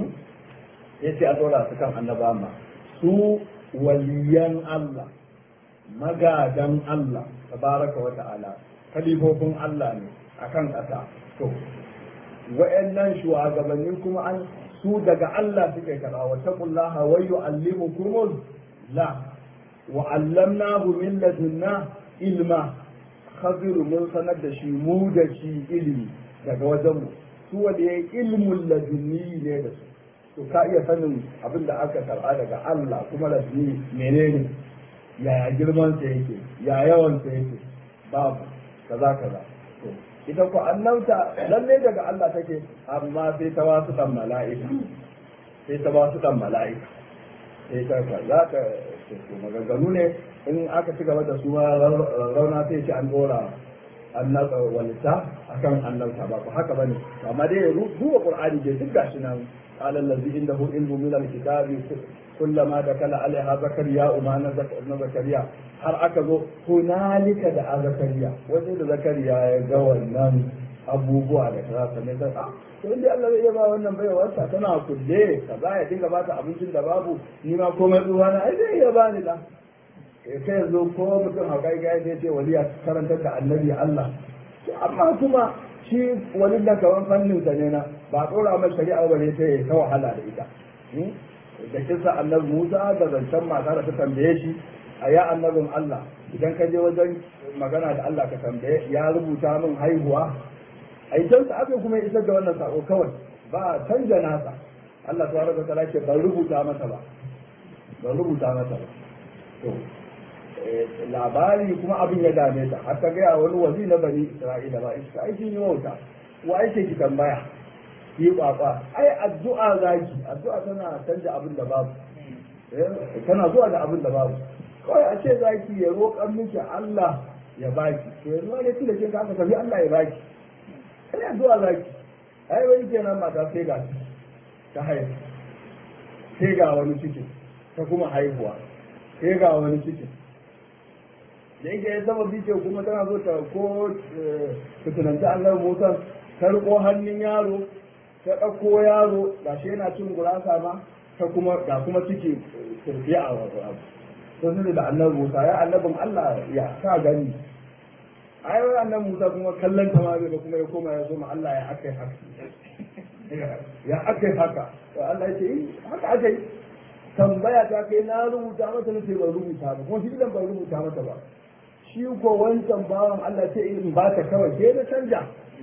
sai ce an dora su kan annaba amma su waliyan Allah magadan Allah tabaraka wa ta'ala kalifofin Allah ne akan ƙasa to wa'annan shugabanni kuma an su daga Allah suke karɓa wa taqullaha wa yu'allimukumul la wa 'allamnahu min ladunna ilma khadir mun sanar da shi mu da shi ilimi daga wajen mu su wanda yayi ilmul ladunni ne da su to ka iya sanin abin da aka karɓa daga Allah kuma ladunni menene yaya girman sa yake ya yawan sa yake babu kaza kaza to ita ko annabta lalle daga Allah take amma sai ta wasu dan mala'ika sai ta wasu dan mala'ika sai ta ka za ka to maganganu ne in aka ci gaba da su rauna sai ce an dora annabta walita akan annabta ba haka bane amma dai duba qur'ani dai duk gashi nan قال الذي عنده علم من الكتاب كلما دخل عليها زكريا وما na zakariya har aka zo hunalika da a zakariya wajen da zakariya ya ga wannan abubuwa da kaza sannan sai a to inda Allah zai iya ba wannan baiwar ta tana kulle kaza ya dinga ba ta abincin da babu ni ma komai tsuwa na ai zai iya ba ni da kai yanzu ko mutum haukai ga zai ce waliya karantar da annabi Allah amma kuma shi wani da kawan fannin sa ne na ba tsora mai shari'a ba ne sai ta wahala da ita da kisa annabi Musa da zancen mata da ta tambaye shi a ya annabin Allah idan ka je wajen magana da Allah ka tambaye ya rubuta min haihuwa a can sa aka kuma isar da wannan sako kawai ba canja nasa Allah tabaraka wa ta'ala ce ban rubuta masa ba ban rubuta masa ba to labari kuma abin ya dame ta har ta gaya wani wazi na bani Isra'ila ba ita ai kin yi wauta wa ake ki tambaya ki kwakwa ai addu'a zaki addu'a tana canja abin da babu tana zuwa da abin da babu kawai a ce zaki ya roƙan miki Allah ya baki to yanzu wani tun da kin aka tafi Allah ya baki kai addu'a zaki ai wani kenan mata sai ga ta haihu sai ga wani ciki ta kuma haihuwa sai ga wani ciki da yake ya zama bice kuma tana so ta ko fitinanta Allah Musa ta riko hannun yaro ta ɗauko yaro ga shi yana cin gurasa ma ta kuma ga kuma ciki turbiya a wasu abu sun da annabi Musa ya annabin Allah ya ka gani ai wai annabi Musa kuma kallon ta ma bai kuma ya koma ya zo ma Allah ya akai haka ya akai haka to Allah ya ce eh, haka akai tambaya ta kai na rubuta mata na ce ban rubuta ba kuma shi ban rubuta mata ba shi ko wancan bawan Allah ce in ba ta kawai sai na canja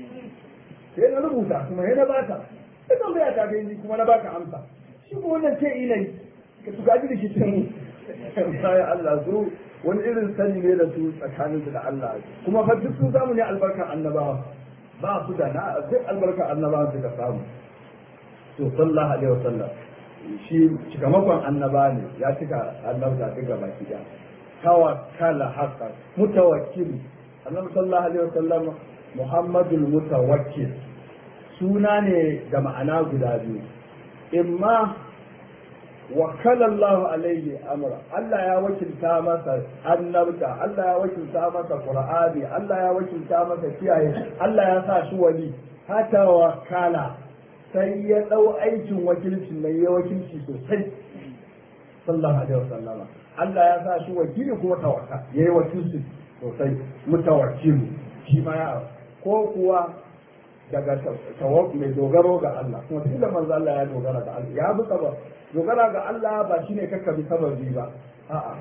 sai na rubuta kuma sai na ba ta sai tambaya ta kai ni kuma na baka amsa shi ko wannan ce ilai ka tuka ji da shi tun sai Allah zo wani irin sani ne da su tsakanin su da Allah kuma fa duk sun samu ne albarkar annabawa ba su da na duk albarkar annabawa suka samu to sallallahu alaihi wasallam shi cikamakon annaba ne ya cika annabta duka baki ɗaya tawakkala haka mutawakkil annabi sallallahu alaihi wasallam muhammadul mutawakkil suna ne da ma'ana guda biyu imma wakala Allah alaihi amra Allah ya wakilta masa annabta Allah ya wakilta masa qur'ani Allah ya wakilta masa kiyaye Allah ya sa shi wali hata wakala sai ya dau aikin wakilci mai ya wakilci sosai sallallahu alaihi wasallama Allah ya sa shi wakili kuma tawakka yayi wakilci sosai mutawakkil shi ma ya ko kuwa daga tawak mai dogaro ga Allah kuma tunda manzo Allah ya dogara ga Allah ya bi sabab dogara ga Allah ba shine kakka bi sababi ba a'a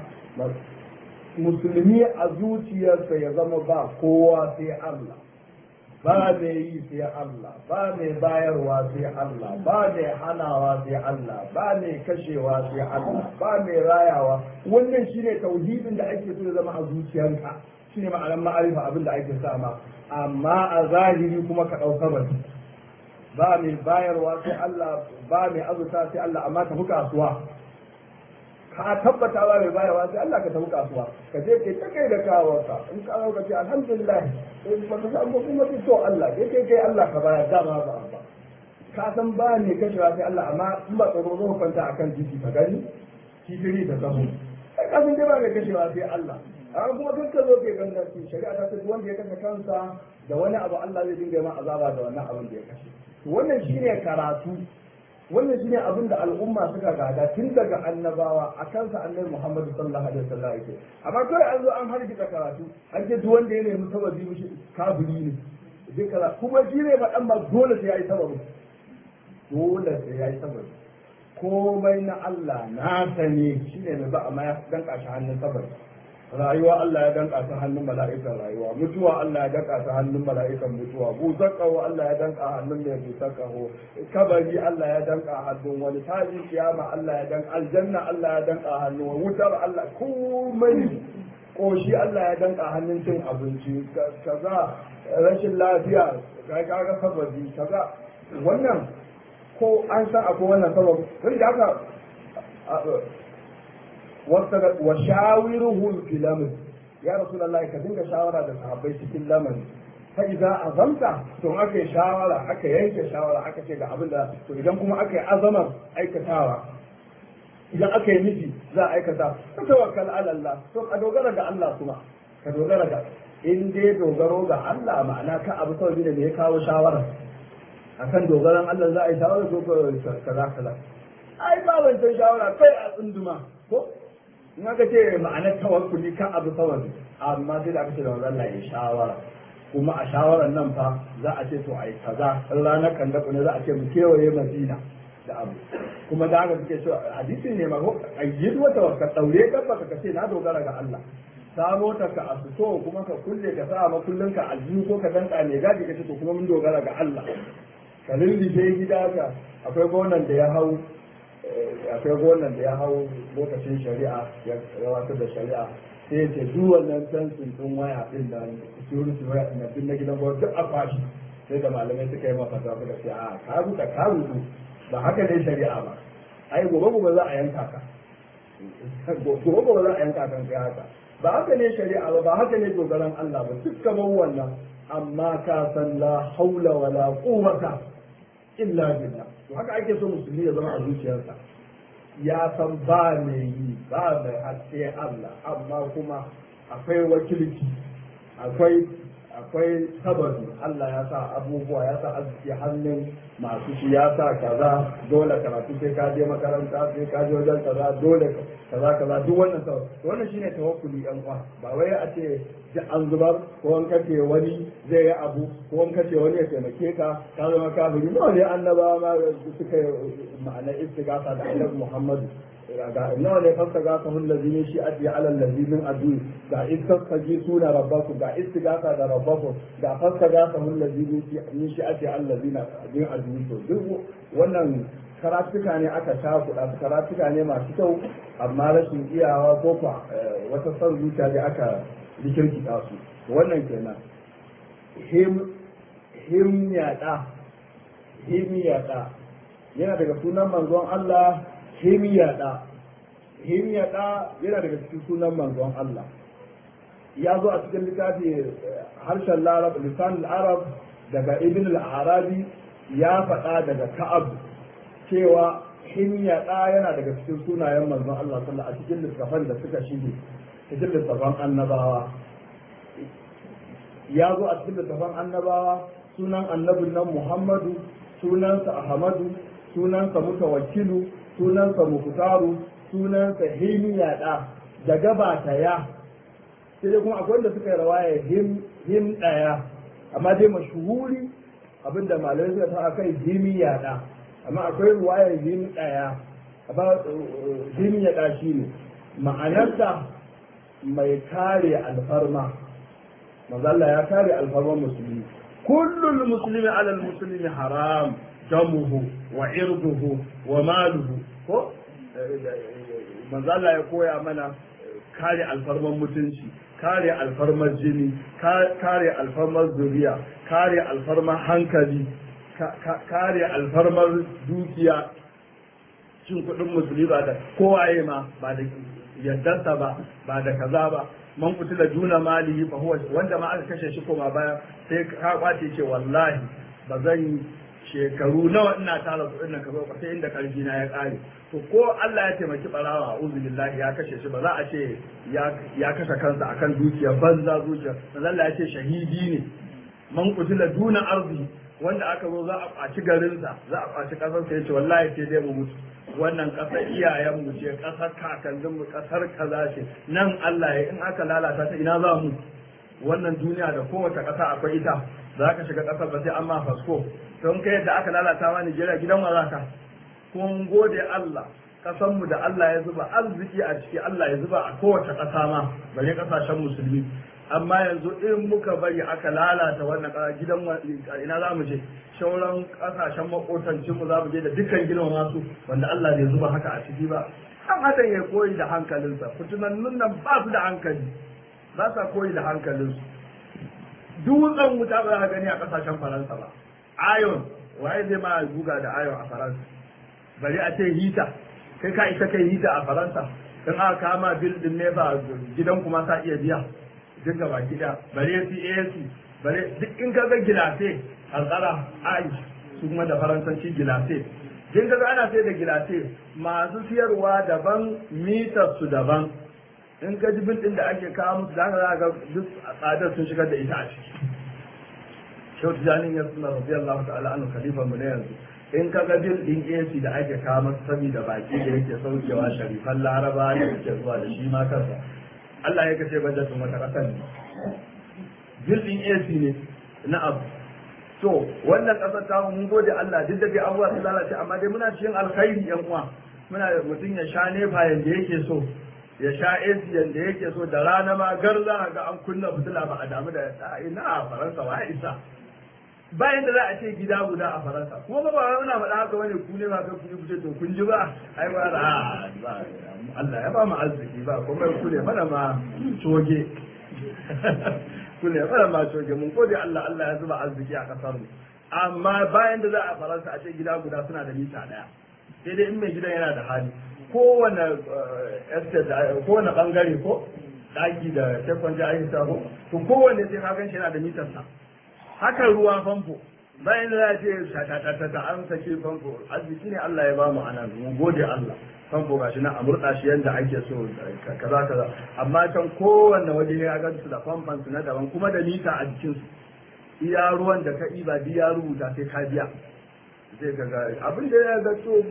musulmi a zuciyarsa ya zama ba kowa sai Allah ba mai yi sai Allah ba mai bayarwa sai Allah ba mai hanawa sai Allah ba mai kashewa sai Allah ba mai rayawa wannan shine tauhidin da ake so ya zama a zuciyarka shine ma'anar ma'arifa abin da ake sa ma amma a zahiri kuma ka ɗau sabari ba mai bayarwa sai Allah ba mai azurta sai Allah amma tafi kasuwa ka tabbata ba mai bayarwa sai Allah ka tafi kasuwa ka je kai ta kai da kawarka in ka ka ce alhamdulillah sai ba ka samu kuma sai to Allah kai kai kai Allah ka bayar dama ba ba ka san ba ne kashewa sai Allah amma in ba tsoro zo kwanta akan titi ka gani kifiri da zamu kai ka san dai ba mai kashewa sai Allah amma kuma duk ka zo ke ganganci shari'a ta ce wanda ya kashe kansa da wani abu Allah zai dinga ma azaba da wannan abin da ya kashe wannan shine karatu wannan shine abin da al'umma suka gada tun daga annabawa a kansa annabi Muhammad sallallahu alaihi wasallam yake amma kai an zo an hargitsa karatu an ce duk wanda ya nemi sababi mushi kafiri ne duk kaza kuma shi ne faɗan ma dole sai yayi sababi dole sai yayi sababi komai na Allah na sane shine mai ba amma ya danka shi hannun sababi rayuwa Allah ya danka ta hannun mala'ikan rayuwa mutuwa Allah ya danka ta hannun mala'ikan mutuwa busar kaho Allah ya danka hannun mai busar kaho kabari Allah ya danka hannun wani taji kiyama Allah ya danka aljanna Allah ya danka hannun wani wutar Allah komai koshi Allah ya danka hannun cin abinci kaza rashin lafiya kai kaga sababi kaza wannan ko an san akwai wannan sababi wanda aka wa shawiruhum fil amr ya rasulullahi ka dinga shawara da sahabbai cikin lamari fa idza azamta to aka yi shawara aka yanke shawara aka ce ga abin da to idan kuma aka yi azamar aikatawa idan aka yi miji za a aikata ka tawakkal ala Allah to ka dogara ga Allah kuma ka dogara ga in dai dogaro ga Allah ma'ana ka abu kawai ne ya kawo shawara akan dogaran Allah za a yi shawara ko kaza kaza ai ba wancan shawara kai a tsunduma ko in aka ce ma'anar tawakkuli kan abu sawabi amma sai da aka ce da wannan ya shawara kuma a shawarar nan fa za a ce to ai kaza ranar kan da ne za a ce mu kewaye madina da abu kuma da haka suke cewa hadisi ne ma ko ayyid wa tawakkal daure ka baka ka ce na dogara ga Allah samo ta ka asuto kuma ka kulle ka sa makullin ka aljihu ko ka danka ne gaji ka ce to kuma mun dogara ga Allah ka lullufe gida ka akwai gonan da ya hau akwai gonan da ya hau lokacin shari'a ya gabatar da shari'a sai ce duk wannan tansin din waya din da security waya din din na gidan gwamnati duk a fashi sai da malamai suka yi masa ta suka ce a ka rubuta ka rubuta ba haka ne shari'a ba ai gobe gobe za a yanka ka gobe gobe za a yanka kan kai haka ba haka ne shari'a ba ba haka ne dogaran Allah ba duk kamar wannan amma ka san la haula wala quwwata illa billah to haka ake so musulmi ya zama a zuciyarsa ya san ba mai yi ba mai haske Allah amma kuma akwai wakilci akwai akwai sababi Allah ya sa abubuwa ya sa arziki hannun masu shi ya sa kaza dole karatu sai ka je makaranta sai ka je wajen kaza dole kaza kaza duk wannan sabab wannan shine tawakkuli yan uwa ba wai a ce ji an zubar ko an kace wani zai yi abu ko an kace wani ya taimake ka ka zama kafiri nawa ne annabawa ma suka ma'ana istighatha da annabi Muhammadu ga nawa ne fasta ga ka hullazi ne shi adi ala allazi min adu ga istaji suna rabbakum ga istighatha da rabbakum ga fasta ga ka hullazi ne shi adi ala allazi min adu to duk wannan karatuka ne aka takuɗa karatuka ne masu kyau amma rashin iyawa ko kwa wata son zuciya da aka rikirkita su wannan kenan him him yaɗa him yaɗa yana daga sunan manzon Allah him yaɗa him yaɗa yana daga cikin sunan manzon Allah ya zo a cikin littafi harshen larab lisan arab daga ibn al-arabi ya faɗa daga ka'ab cewa himya ɗa yana daga cikin sunayen manzon Allah sallallahu a cikin littafan da suka shige cikin littafan annabawa ya zo a cikin littafan annabawa sunan annabin nan Muhammadu sunansa Ahmadu sunansa Mutawakkilu sunansa Muktaru sunansa himya ɗa da gabata ya sai dai kuma akwai wanda suka yi rawaya him him ɗaya amma dai mashuhuri abinda malamai suka sa kai himiya ɗa amma akwai ruwayar yin ɗaya amma yin ya ɗashi ne ma'anarsa mai kare alfarma mazalla ya kare alfarman musulmi kullum musulmi alal musulmi haram damuhu wa irduhu wa maluhu ko mazalla ya koya mana kare alfarman mutunci kare alfarmar jini kare alfarmar zuriya kare alfarmar hankali kare alfarmar dukiya cin kuɗin musulmi ba da kowaye ma ba da yaddarsa ba ba da kaza ba man kutila juna mali fa huwa wanda ma aka kashe shi koma baya sai ka kwace ce wallahi ba zan shekaru nawa ina tara kuɗin nan ka zo sai inda karfi na ya ƙare to ko Allah ya taimaki barawa a'udhu billahi ya kashe shi ba za a ce ya kashe kansa akan dukiyar banza zuciya Allah ya ce shahidi ne man kutila duna arzi wanda aka zo za a kwaci garinsa za a kwaci ƙasarsa ya ce wallahi sai dai mu mutu wannan ƙasar iyayenmu ce ƙasar kakanninmu ƙasar kaza ce nan Allah ya in aka lalata ta ina za mu wannan duniya da kowace ƙasa akwai ita za ka shiga ƙasar ba sai an ma fasko don kai yadda aka lalata ma Nijeriya gidan wa za ka kun gode Allah ƙasanmu da Allah ya zuba arziki a ciki Allah ya zuba a kowace ƙasa ma bare ƙasashen musulmi amma yanzu in muka bari aka lalata wannan ƙasa gidan ina za mu je shauran ƙasashen makotancin mu za mu je da dukkan gidan masu wanda Allah bai zuba haka a ciki ba an hadan ya koyi da hankalinsa fitinannun nan ba su da hankali ba sa koyi da hankalinsu dutsen wuta ba za gani a ƙasashen faransa ba ayon waye zai ma buga da ayon a faransa bari a ce hita kai ka isa kai hita a faransa in aka kama bil din ne ba gidan kuma sa iya biya duk gaba gida bare CAC bare duk in ka ga gilase a tsara ai su kuma da faransanci gilase din ga ana sai da gilase masu siyarwa daban mitar su daban in ka ji bil din da ake kawo musu zaka za ga duk tsadar sun shigar da ita a ciki Shehu Tijanin ya suna rabi Allah ta'ala an khalifa mu ne yanzu in ka ga bil din AC da ake kawo masa saboda baki da yake saukewa sharifan Laraba da yake zuwa da shi ma kansa Allah ya kace bajetin wata ƙasar ne jirgin AC ne na abu to wannan ƙasar ta mun gode Allah duk da dai abubuwa sun lalace amma dai muna cikin alkhairi yan uwa muna da mutum ya sha nefa yanda yake so ya sha AC yanda yake so da rana ma gar za ga an kunna fitila ba a damu da ina a Faransa wa isa bayan da za a ce gida guda a Faransa kuma ba ba muna faɗa haka wani ku ne ba kai ku ce to kun ji ba ai ba Allah ya ba mu arziki ba kuma ku ne mana ma coge ku ne mana ma coge mun gode Allah Allah ya zuba arziki a kasar mu amma bayan da za a Faransa a ce gida guda suna da mita daya sai dai in mai gidan yana da hali kowane estate kowane bangare ko daki da tekwan jihar sabo to kowanne sai ka gan shi yana da mitar sa haka ruwa famfo bayan da za a ce shatatatata an sake famfo arziki ne Allah ya bamu anan mu gode Allah famfo gashi na a murɗa shi yadda ake so kaza kaza amma can kowanne waje ya ga su da famfan su na daban kuma da mita a jikin su iya ruwan da ka ɗiba duk ya rubuta sai ka biya zai ga ga abin da ya ga so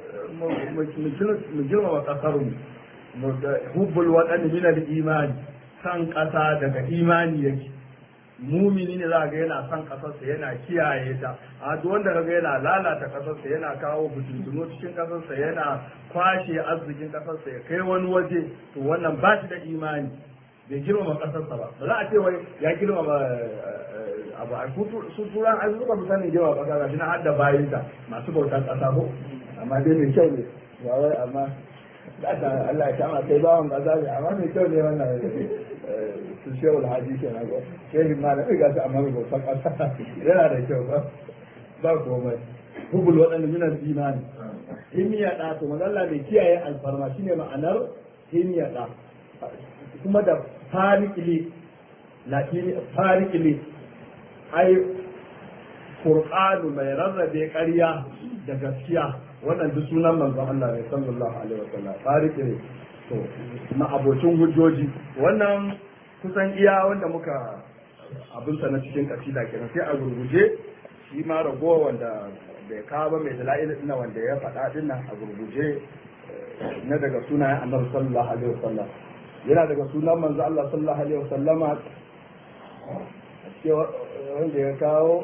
mu girmama kasar mu hubbul waɗanda min al-imani san ƙasa daga imani yake mumini ne za ga yana son ƙasarsa yana kiyaye ta a duk wanda ga yana lalata ƙasarsa yana kawo fitintunu cikin ƙasarsa yana kwashe arzikin ƙasarsa ya kai wani waje to wannan ba shi da imani bai girmama ƙasarsa ba ba za a ce wai ya girmama abu a su turan an zuba misalin girmama ƙasa ga shi na hadda bayinta masu bautar ƙasa ko amma dai mai kyau ne ba wai amma Allah ya kama kai bawan ƙasa ne amma mai kyau ne wannan su shewul haji ke na go shehi ma da ga su amma ba san ƙasa yana da kyau ba ba komai hubul waɗanda minan imani himiya ɗa to mazalla mai kiyaye alfarma shine ma'anar himiya ɗa kuma da farikili latini farikili ai Qur'anu mai rarrabe ƙarya da gaskiya wannan duk sunan manzon Allah ne sallallahu alaihi wasallam fariki ne to na abocin hujjoji wannan kusan iya wanda muka abinsa na cikin kasida kenan sai a gurguje shi ma ragowa wanda bai kawo ba mai dala'il ina wanda ya faɗa din nan a gurguje na daga sunayen annabi sallallahu alaihi wasallam yana daga sunan manzo Allah sallallahu alaihi wasallama wanda ya kawo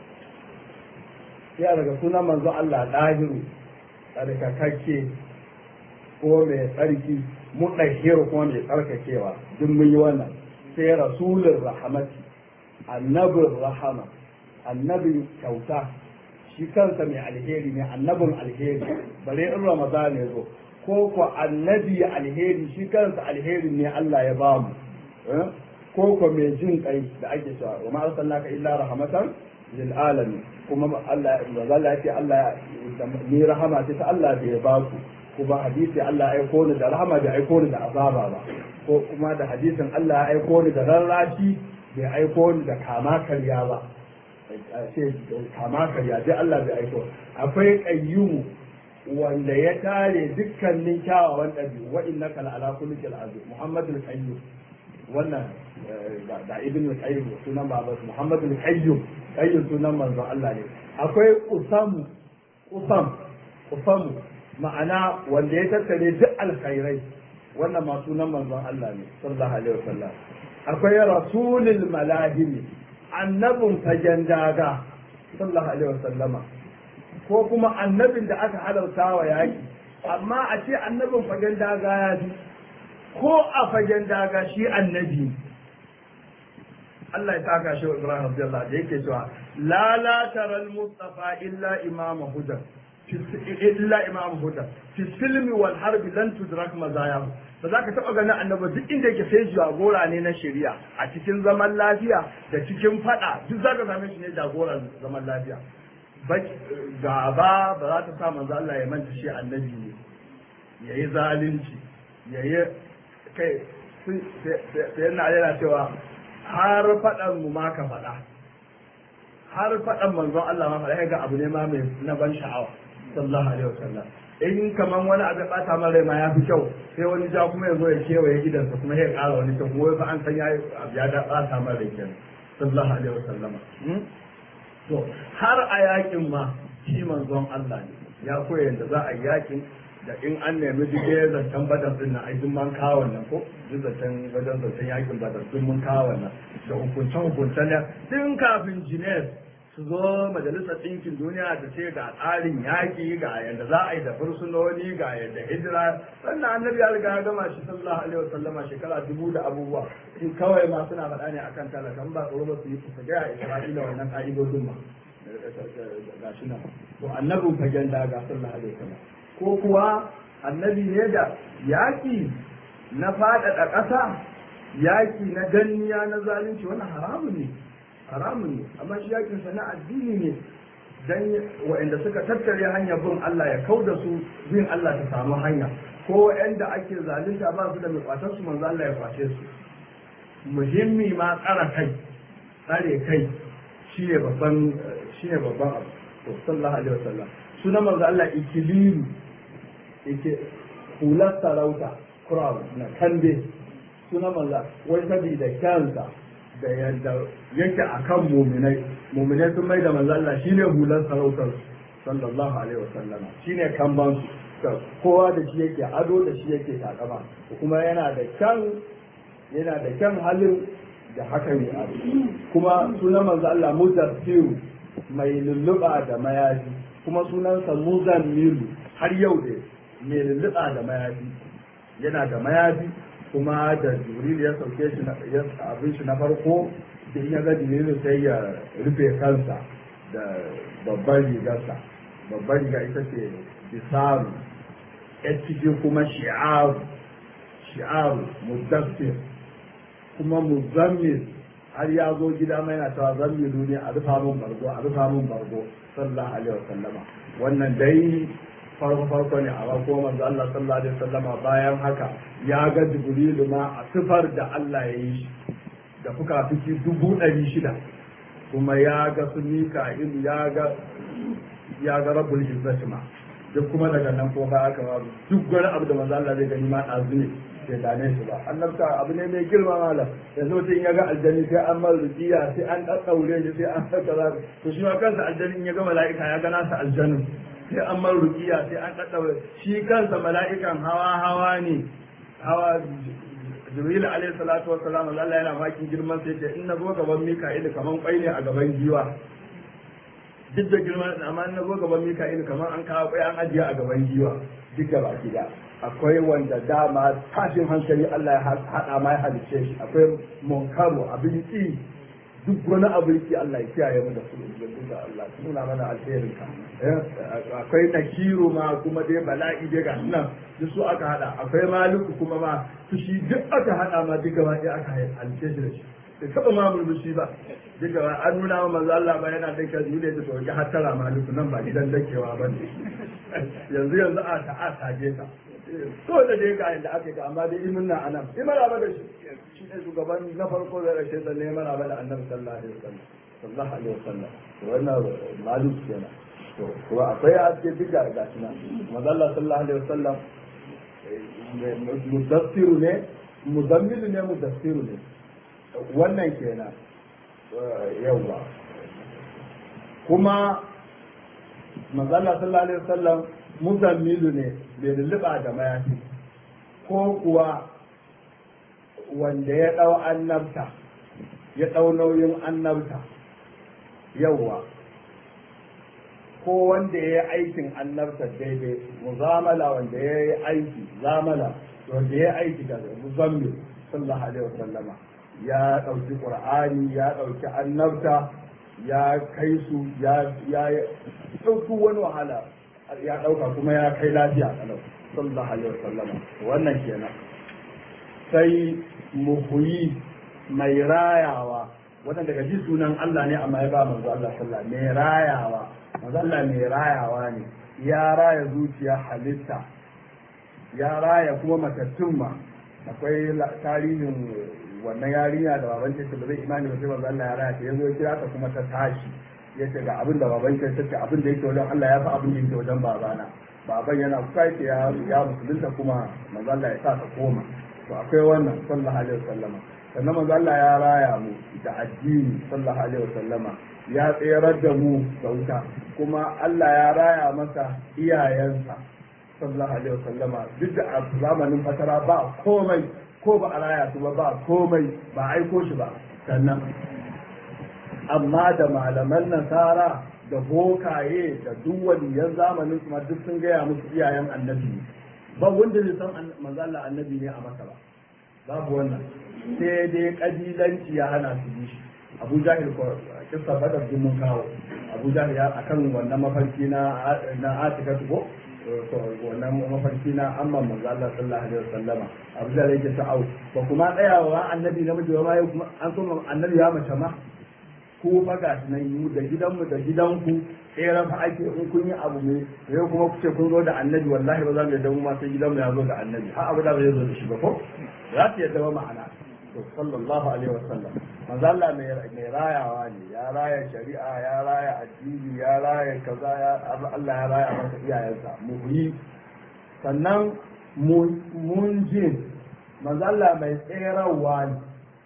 yana daga sunan manzo Allah dahiru tsarkakakke ko mai tsarki muɗahiru kuma mai tsarkakewa duk mun yi wannan sai rasulun rahamati annabin rahama annabin kyauta shi kansa mai alheri ne annabin alheri bare in ramadan ya zo ko ko annabi alheri shi kansa alheri ne Allah ya bamu ko ko mai jin kai da ake cewa wa ma arsalnaka illa rahmatan lil alamin kuma Allah Allah ya ce Allah ni rahama ce ta Allah da ya baku kuma hadisi Allah ya aiko ni da rahama bai aiko ni da azaba ba ko kuma da hadisin Allah ya aiko ni da rarrashi bai aiko ni da kama karya ba ce kama karya dai Allah bai aiko akwai qayyumu wanda ya tare dukkanin kyawawan ɗabi'u wa innaka la'ala kullikal azim muhammadul qayyum wannan da ibn al-qayyim sunan baba muhammadul qayyum qayyum sunan manzon Allah ne akwai usamu usam usamu ma'ana wanda ya tattare duk alkhairai wannan ma sunan manzon Allah ne sallallahu alaihi wasallam akwai rasulul malahimi annabin fagen daga sallallahu alaihi wasallama ko kuma annabin da aka halarta wa yaki amma a ce annabin fagen daga ya fi ko a fagen daga shi annabi Allah ya taka shi Ibrahim Abdullah da yake cewa la la taral mustafa illa imama hudan illa imam huda fi silmi wal harbi lan tudrak mazayahu ba za ka taɓa ganin annabi duk inda yake sai jagora ne na shari'a a cikin zaman lafiya da cikin fada duk za ka same shi ne jagoran zaman lafiya gaba ba za ta sa manzo Allah ya manta shi annabi ne yayi zalunci yayi kai sai yana yana cewa har fadan mu ma ka fada har fadan manzon Allah ma fada ga abu ne ma mai na ban sha'awa sallallahu alaihi wasallam in kaman wani abin bata man rai ma ya fi kyau sai wani ja kuma ya zo ya kewaye gidansa kuma ya kara wani kyau kuma fa an san ya abu ya da bata man rai kenan sallallahu alaihi wasallam to har a yakin ma shi manzon Allah ne ya koya yadda za a yi yakin da in an nemi duk ya zancen badar din nan ai duk man kawo wannan ko duk zancen wajen zancen yakin badar duk mun kawo wannan da hukuncen hukuncen ne tun kafin Jinev su zo majalisar ɗinkin duniya da ce ga tsarin yaƙi ga yadda za a yi da fursunoni ga yadda hijira sannan annabi ya riga ya gama shi sallallahu alaihi wasallama shekara dubu da abubuwa in kawai ma suna faɗa ne akan talakan ba tsoro ba su yi su gaya isra'ila wannan ƙa'idodin ma ga shi nan to annabin fagen daga sallallahu alaihi wasallam ko kuwa annabi ne da yaƙi na faɗaɗa ƙasa yaƙi na danniya na zalunci wannan haramun ne haramun ne amma shi yakin sa na addini ne dan waɗanda suka tattare hanyar bin Allah ya kau da su bin Allah ta samu hanya ko waɗanda ake zalunta ba su da mai kwatar su manzo Allah ya kwace su muhimmi ma tsara kai tsare kai shine babban shine babban abu to sallallahu alaihi wasallam sunan manzo Allah ikililu hular sarauta crown na kande suna manzo wai sabida kyansa da yadda yake akan muminai muminai sun mai da manzo Allah shine hular sarautar sallallahu alaihi wasallama shine kamban su kowa da shi yake ado da shi yake takama kuma yana da kyan yana da kyan halin da haka ne ado kuma sunan manzo Allah mudassiru mai lulluɓa da mayafi kuma sunansa muzan milu har yau da mai lulluɓa da mayafi yana da mayafi kuma da jibril ya sauke shi na abin shi na farko da ya ga jibril sai ya rufe kansa da babban rigarsa babban riga ita ce bisaru ya cikin kuma shi'aru shi'aru mudassir kuma muzammil har ya zo gida mai na cewa zammilu ne a rufa mun bargo a rufa mun bargo sallallahu alaihi wasallama wannan dai farko farko ne a farko manzo Allah sallallahu alaihi wasallama bayan haka ya ga jibrilu ma a sifar da Allah ya yi shi da fuka fiki dubu ɗari shida kuma ya ga su mika'ilu ya ga ya ga rabbul izzati ma duk kuma daga nan ko ba aka ba duk wani abu da manzo Allah zai gani ma ɗazu ne bai dame shi ba annabta abu ne mai girma malam yanzu mutum ya ga aljani sai an mar rujiya sai an ɗaɗɗaure shi sai an kaza to shi ma kansa aljani in ya ga mala'ika ya ga nasa aljanin sai an mar rujiya sai an ɗaɗɗaure shi kansa mala'ikan hawa hawa ne hawa jibril alaihi salatu wassalam Allah yana makin girman sai ce in na zo gaban mika'il kaman kwai ne a gaban giwa duk da girman amma in na zo gaban mika'il kaman an kawo kwai an ajiye a gaban giwa duk da baki da akwai wanda dama tashin hankali Allah ya haɗa ma ya halice shi akwai munkaru abin ki duk wani abin ki Allah ya kiyaye mu da su da Allah nuna mana alherin ka akwai nakiru ma kuma dai bala'i dai ga nan duk su aka hada akwai maliku kuma ma fushi duk aka hada ma duk gaba ɗaya aka halice shi da shi da taɓa ma murmushi ba duk gaba an nuna ma manzo Allah ba yana dake zuwa da to ki hattara maliku nan ba gidan dakewa ba ne yanzu yanzu a ta a tage ta so da dai ga inda aka yi amma dai imin na anan yi maraba da shi shi ne shugaban na farko da rashe da ne maraba da annabi sallallahu alaihi wasallam sallallahu alaihi wasallam wannan malum kenan to kuma akwai a cikin duk da ga shi nan mazalla sallallahu alaihi wasallam mudassiru ne muzammilu ne mudassiru ne wannan kenan yawa kuma mazalla sallallahu alaihi wasallam muzammilu ne bai lulluɓa da mayafi ko kuwa wanda ya ɗau annabta ya ɗau nauyin annabta yauwa ko wanda ya yi aikin annabta daidai muzamala wanda ya yi aiki zamala wanda ya yi aiki da muzammil sallallahu alaihi wasallama ya ɗauki ƙur'ani ya ɗauki annabta ya kai su ya ɗauki wani wahala ya ɗauka kuma ya kai lafiya kalau sallallahu alaihi wasallama wannan kenan sai muhuyi mai rayawa wannan daga ji sunan Allah ne amma ya ba manzo Allah sallallahu mai rayawa manzo Allah mai rayawa ne ya raya zuciya halitta ya raya kuma matattun ma akwai tarihin wannan yarinya da baban ta ba zai imani ba sai manzo Allah ya raya ta yazo ya kira ta kuma ta tashi ya ce ga abin da baban ta ce abin da yake wajen Allah ya fi abin da yake wajen babana baban yana kuka yake ya ya musulunta kuma manzo Allah ya sa ta koma to akwai wannan sallallahu alaihi wasallama sannan manzo Allah ya raya mu da addini sallallahu alaihi wasallama ya tsayar da mu da wuta kuma Allah ya raya masa iyayensa sallallahu alaihi wasallama duk da a zamanin fatara ba komai ko ba a raya su ba ba komai ba aiko shi ba sannan amma da malaman nasara da bokaye da duk waliyan zamanin su duk sun gaya musu iyayen annabi ba wanda zai san manzo Allah annabi ne a maka ba babu wannan sai dai kabilanci ya hana su bi shi Abu Jahil ko kissa badar din mun kawo Abu Jahil ya akan wannan mafarki na na Atika ko wannan mafarki na amma manzo Allah sallallahu alaihi wasallama Abu Jahil yake ta'au ba kuma tsayawa annabi namiji ba ma an so annabi ya mace ma ko fa ga nan mu da gidanmu da gidanku tsere fa ake in kun yi abu ne yau kuma ku ce kun zo da annabi wallahi ba za mu yadda mu ma sai gidanmu ya zo da annabi har abu da bai zo da shi ba ko za su yadda ba ma'ana to sallallahu alaihi wasallam manzo Allah mai mai rayawa ne ya raya shari'a ya raya addini ya raya kaza ya Allah ya raya masa iyayensa muhyi sannan munjin mazalla mai tserawa ne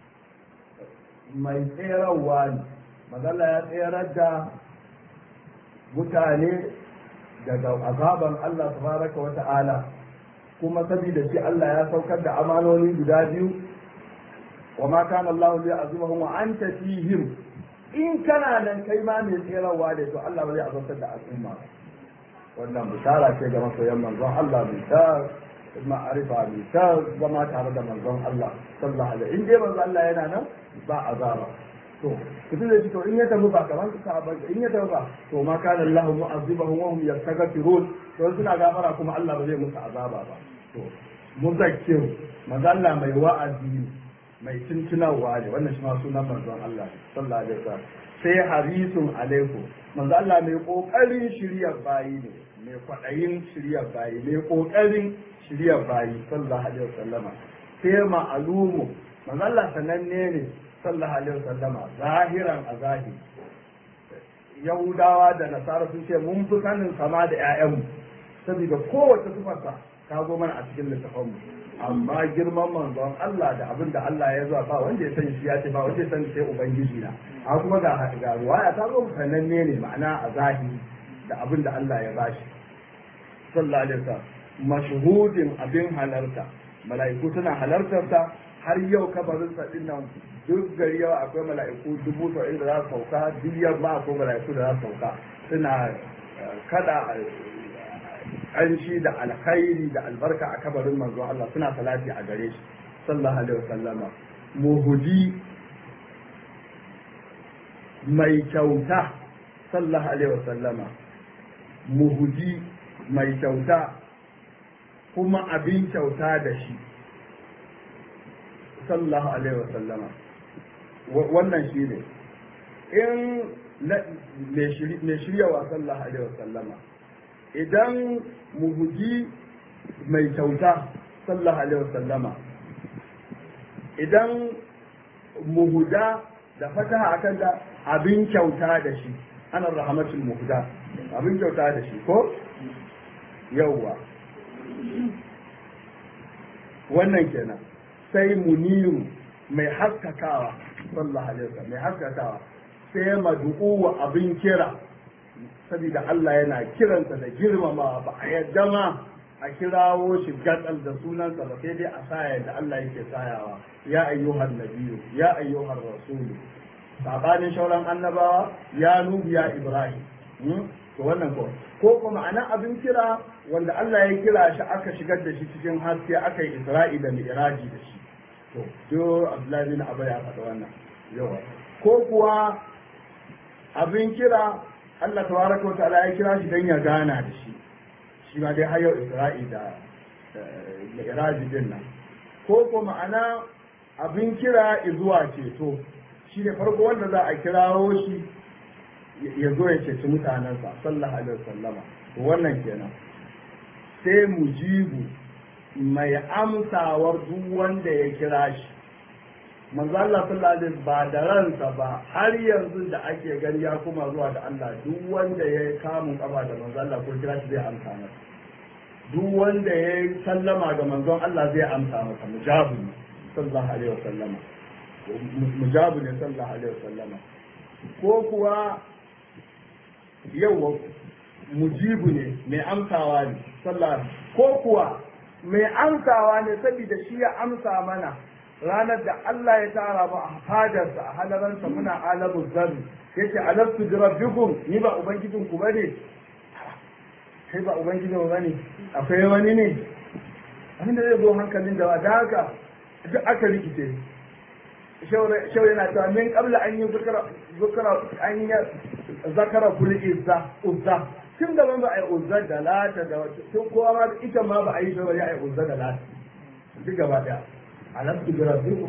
mai tserawa ne mazalla ya tserar da mutane daga azaban Allah tabaraka wa ta'ala kuma saboda shi Allah ya saukar da amanoni guda biyu wa ma kana Allah li azimahum wa anta fihim in kana nan kai ma mai tserawa ne to Allah ba zai azabtar da al'umma wannan bishara ce ga masoyan manzon Allah mai ta ma'arifa mai ta zama tare da manzon Allah sallallahu alaihi in dai manzon Allah yana nan ba azaba to kudu da to in ya tafi ba kamar su ba in ya tafi ba to ma kana Allah mu'azzibahum wa hum yastaghfirun to suna gafara kuma Allah ba zai musu azaba ba to muzakkir manzon Allah mai wa'azi mai tuntunawa ne wannan shi ma sunan manzon Allah sallallahu alaihi wasallam sai harisun alaikum manzo Allah mai kokarin shiryar bayi ne mai kwaɗayin shiryar bayi mai kokarin shiryar bayi sallallahu alaihi wasallama sai ma'alumu manzo Allah sananne ne sallallahu alaihi wasallama zahiran a zahiri yahudawa da nasara sun ce mun fi sanin sama da ƴaƴanmu saboda kowace sifarsa ta zo mana a cikin littafanmu amma girman manzon Allah da abin da Allah ya zuwa ba wanda ya sani shi ya ce ba wanda ya sani sai ubangiji na a kuma ga ga ruwaya ta zo sananne ne ma'ana a zahiri da abin da Allah ya bashi sallallahu alaihi wasallam mashhudin abin halarta mala'iku suna halartar ta har yau kabarin sa din nan duk gari yau akwai mala'iku dubu saba'in da za su sauka duk yamma akwai mala'iku da za su sauka suna kada ƙanshi da alkhairi da albarka a kabarin manzo Allah suna salati a gare shi sallallahu alaihi wasallama muhudi mai kyauta sallallahu alaihi wasallama muhudi mai kyauta kuma abin kyauta da shi sallallahu alaihi wasallama wannan shi ne in mai shiryawa sallallahu alaihi wasallama idan muhuji mai kyauta sallallahu alaihi wasallama idan muhuda da fataha akan da abin kyauta da shi ana rahmatul muhuda abin kyauta da shi ko yauwa wannan kenan sai muniru mai haskakawa sallallahu alaihi wasallam mai haskakawa sai madu'u wa abin kira saboda Allah yana kiransa da girmama ba a yadda ma a kirawo shi gatsal da sunansa ba sai dai a saya da Allah yake sayawa ya ayyuhan nabiyyu ya ayyuhan rasulu sabanin shauran annabawa ya nuhu ya ibrahim to wannan ko ko kuma ana abin kira wanda Allah ya kira shi aka shigar da shi cikin haske aka yi isra'i da mi'raji da shi to do Abdullahi bin Abba ya faɗa wannan yawa ko kuwa abin kira Allah tabaraka wa ta'ala ya kira shi dan ya gana da shi shi ma dai hayo Isra'i da Mi'raji din nan ko ko ma'ana abin kira zuwa ceto shi ne farko wanda za a kirawo shi ya zo ya ceci mutanensa sallallahu alaihi wasallama wannan kenan sai mujibu mai amsawar duk wanda ya kira shi manzo Allah sallallahu alaihi ba da ransa ba har yanzu da ake gani ya kuma zuwa da Allah duk wanda ya kamun kafa da manzo Allah ko kira shi zai amsa masa duk wanda ya sallama ga manzon Allah zai amsa masa mujabu ne sallallahu alaihi wasallama mujabu ne sallallahu alaihi wasallama ko kuwa yau mujibu ne mai amsawa ne sallallahu ko kuwa mai amsawa ne saboda shi ya amsa mana ranar da Allah ya tara mu a fadarsa a halaransa muna alamu zarri yace alastu bi rabbikum ni ba ubangijin ku bane kai ba ubangijin ku bane akwai wani ne abinda zai zo hankalin da da haka duk aka rikice shau yana cewa min qabla an yi zukara zukara an yi zakara kul izza uzza tun gaban ba a yi uzza da lata da tun kowa ma ita ma ba a yi shi ba ya yi uzza da lata duk gaba daya alastu bi rabbikum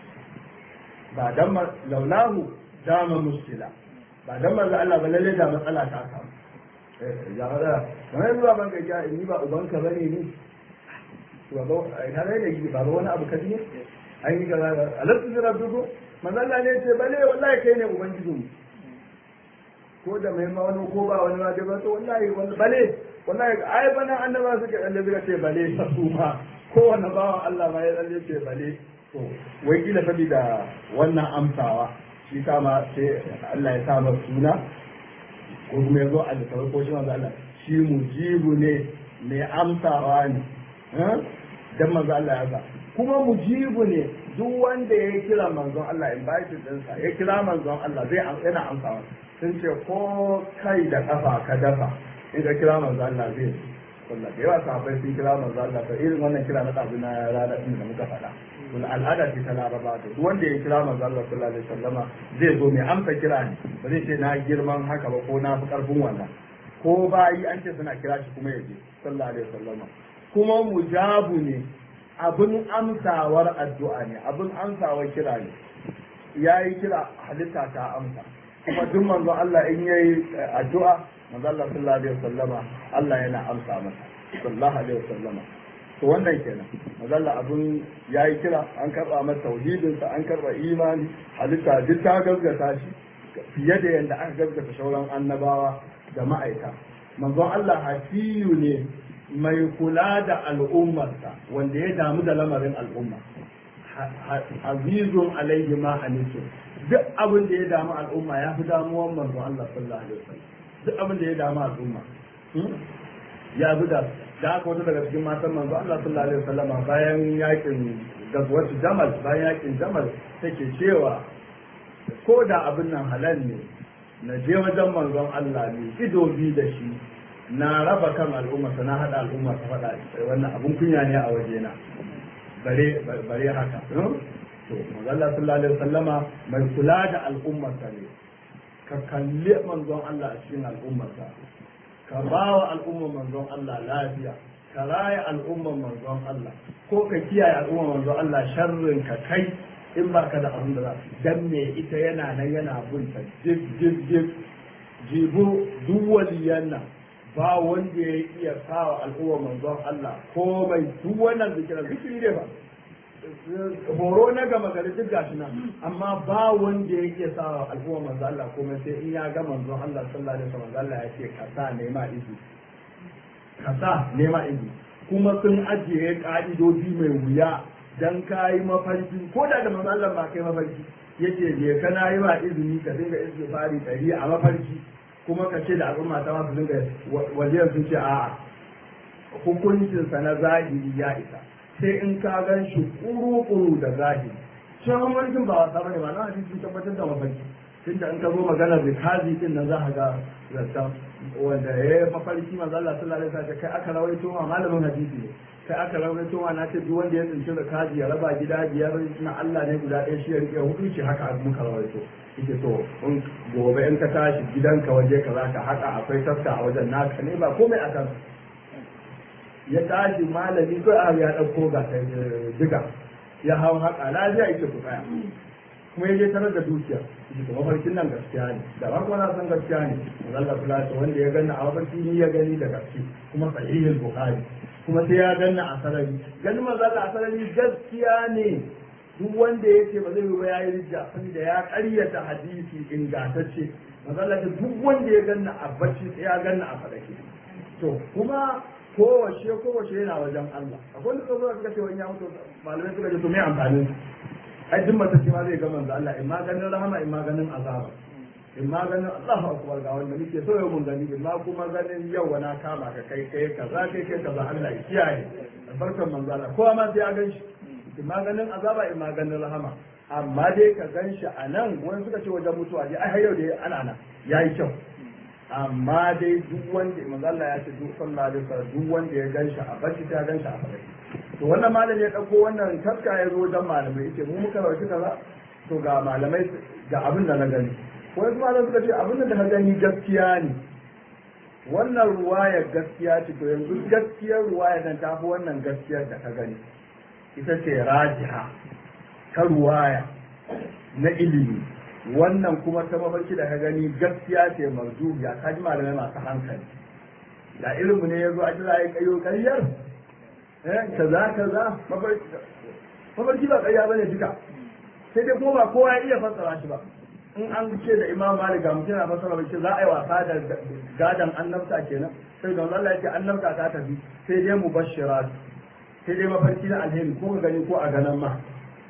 ba dan laulahu dama muskila ba dan manzo Allah ba lalle da matsala ta samu eh ya fada kamar zuwa ban ga ni ba ubanka bane ni to ba ka da yi ba wani abu kaji ne an yi kaza alastu bi rabbikum manzo Allah ne ce bale wallahi kai ne ubangijinmu ko da mai ma wani ko ba wani ma dai ba to wallahi wallahi bale wallahi ai bana annaba suka tsalle suka ce bale su ma kowane bawan Allah ma ya tsalle ce bale to wai kila saboda wannan amsawa shi kama sai Allah ya sa masa suna ko kuma ya zo a littafai ko shi manzo Allah shi mujibu ne mai amsawa ne dan manzo Allah ya sa kuma mujibu ne duk wanda ya kira manzon Allah in bai ɗinsa ya kira manzon Allah zai yana amsawa sun ce ko kai da kafa ka dafa in ka kira manzon Allah zai wallah da yawa sahabbai sun kira manzon Allah to irin wannan kira na ɗazu na rana ɗin da muka faɗa kun al'ada ce ta laraba to duk wanda ya kira manzon Allah sallallahu alaihi wasallama zai zo mai amsa kira ne ba zai ce na girman haka ba ko na fi karfin wannan ko bayi an ce suna kira shi kuma ya je sallallahu alaihi wasallama kuma mujabu ne abin amsawar addu'a ne abin amsawar kira ne ya yi kira halitta ta amsa kuma duk manzo Allah in yayi addu'a manzo Allah sallallahu alaihi wasallama Allah yana amsa masa sallallahu alaihi wasallama to wannan kenan manzo Allah abin yayi kira an karba masa tauhidin sa an karba imani halitta duk ta gaskata shi fiye da yadda aka gaskata sauran annabawa da ma'aika manzo Allah hafiyu ne mai kula da al'ummarsa wanda ya damu da lamarin al'umma azizun alaihi ma anisu duk abin da ya damu al'umma ya fi damuwan manzo Allah sallallahu alaihi wasallam duk abin da ya damu al'umma ya fi da da aka wata daga cikin matan manzo Allah sallallahu alaihi wasallam bayan yakin gazwatu jamal bayan yakin jamal take cewa ko da abin nan halal ne na je wajen manzon Allah ne ido bi da shi na raba kan al'umma na haɗa al'umma ta faɗa wannan abun kunya ne a wajena bare bare haka to Allah sallallahu alaihi wasallama mai kula da al'ummar sa ne ka kalli manzon Allah a cikin al'ummar sa ka ba wa al'ummar manzon Allah lafiya ka raya al'ummar manzon Allah ko ka kiyaye al'ummar manzon Allah sharrin ka kai in ba ka da abin da za dan me ita yana nan yana bunta jib jib jib jibu duk waliyan nan ba wanda ya iya sawa al'umma manzon Allah ko mai duk wannan zikirar zikiri ne ba horo na gama gari duk gashi nan amma ba wanda ya iya sawa al'umma manzon Allah komai sai in ya ga manzon Allah sallallahu alaihi wasallam Allah ya ce ka sa nema izu ka sa nema izu kuma sun ajiye ka'idodi mai wuya dan kayi mafarki ko da da manzon Allah ba kai mafarki yace je kana yi ma izini ka dinga istighfari dari a mafarki kuma ka ce da al'umma ta masu dinga wajen sun ce a'a hukuncinsa na zahiri ya isa sai in ka gan shi kuru-kuru da zahiri shi mafarkin ba wasa bane ba na hadisi sun tabbatar da mafarki tunda in ka zo magana da kazi din nan za ka ga zata wanda ya yi mafarki manzo Allah sallallahu alaihi wasallam kai aka rawaito ma malamin hadisi ne kai aka rawaito ma na ce duk wanda ya tsinci da kaji ya raba gida biyar na Allah ne guda ɗaya shi ya rike hudu ce haka muka rawaito yake to in gobe in ka tashi gidanka waje ka zaka haka akwai tafka a wajen naka ne ba komai a kan ya tashi malami ko a ya dauko ga diga ya hau haka lafiya yake ku tsaya kuma ya je tarar da dukiya yake to mafarkin nan gaskiya ne da ba kuma na san gaskiya ne Allah sallallahu wanda ya ganna a mafarki ni ya gani da gaske kuma sahihul bukhari kuma sai ya ganna a sarari ganin manzo a sarari gaskiya ne duk wanda ya ce ba zai ba ya yi rijja saboda ya karyata hadisi ingantacce mazalla ta duk wanda ya ganna a bacci sai ya ganna a fadake to kuma kowace kowace yana wajen Allah akwai wanda suka suka ce wani ya mutu malamai suka ce to me amfanin ai duk matacce ma zai ga manzo Allah in ma ganin rahama in ma ganin azaba in ma ganin Allahu akbar ga wanda muke so yau mun gani in ma kuma ganin yau na kama ka kai kai kaza kai kai kaza Allah ya kiyaye barkan manzo Allah kowa ma sai ya gan shi in maganin azaba in maganin rahama amma dai ka gan shi a nan wani suka ce wajen mutuwa dai ai har yau dai ana nan ya yi kyau amma dai duk wanda manzalla ya ce duk sallah da sallah duk wanda ya gan shi a bacci ta gan shi a bacci to wannan malami ya dauko wannan taska ya zo wajen malamai yace mu muka rawaci kaza to ga malamai ga abin da na gani wani malamai suka ce abin da na gani gaskiya ne wannan ruwayar gaskiya ce to yanzu gaskiyar ruwayar nan ta fi wannan gaskiyar da ka gani ita ce rajiha ta ruwaya na ilimi wannan kuma ta mafarki da ka gani gaskiya ce marjubiya ka ji malamai masu hankali da ilimi ne ya zo a jira ya kayo karyar kaza kaza mafarki ba karya bane duka sai dai kuma ba kowa ya iya fassara shi ba in an ce da imam malik ga mutum na fasara bai ce za a yi wasa da gadan annabta kenan sai da Allah ya ce annabta ta tafi sai dai mu bashirat sai dai mafarki na alheri ko ka gani ko a ganan ma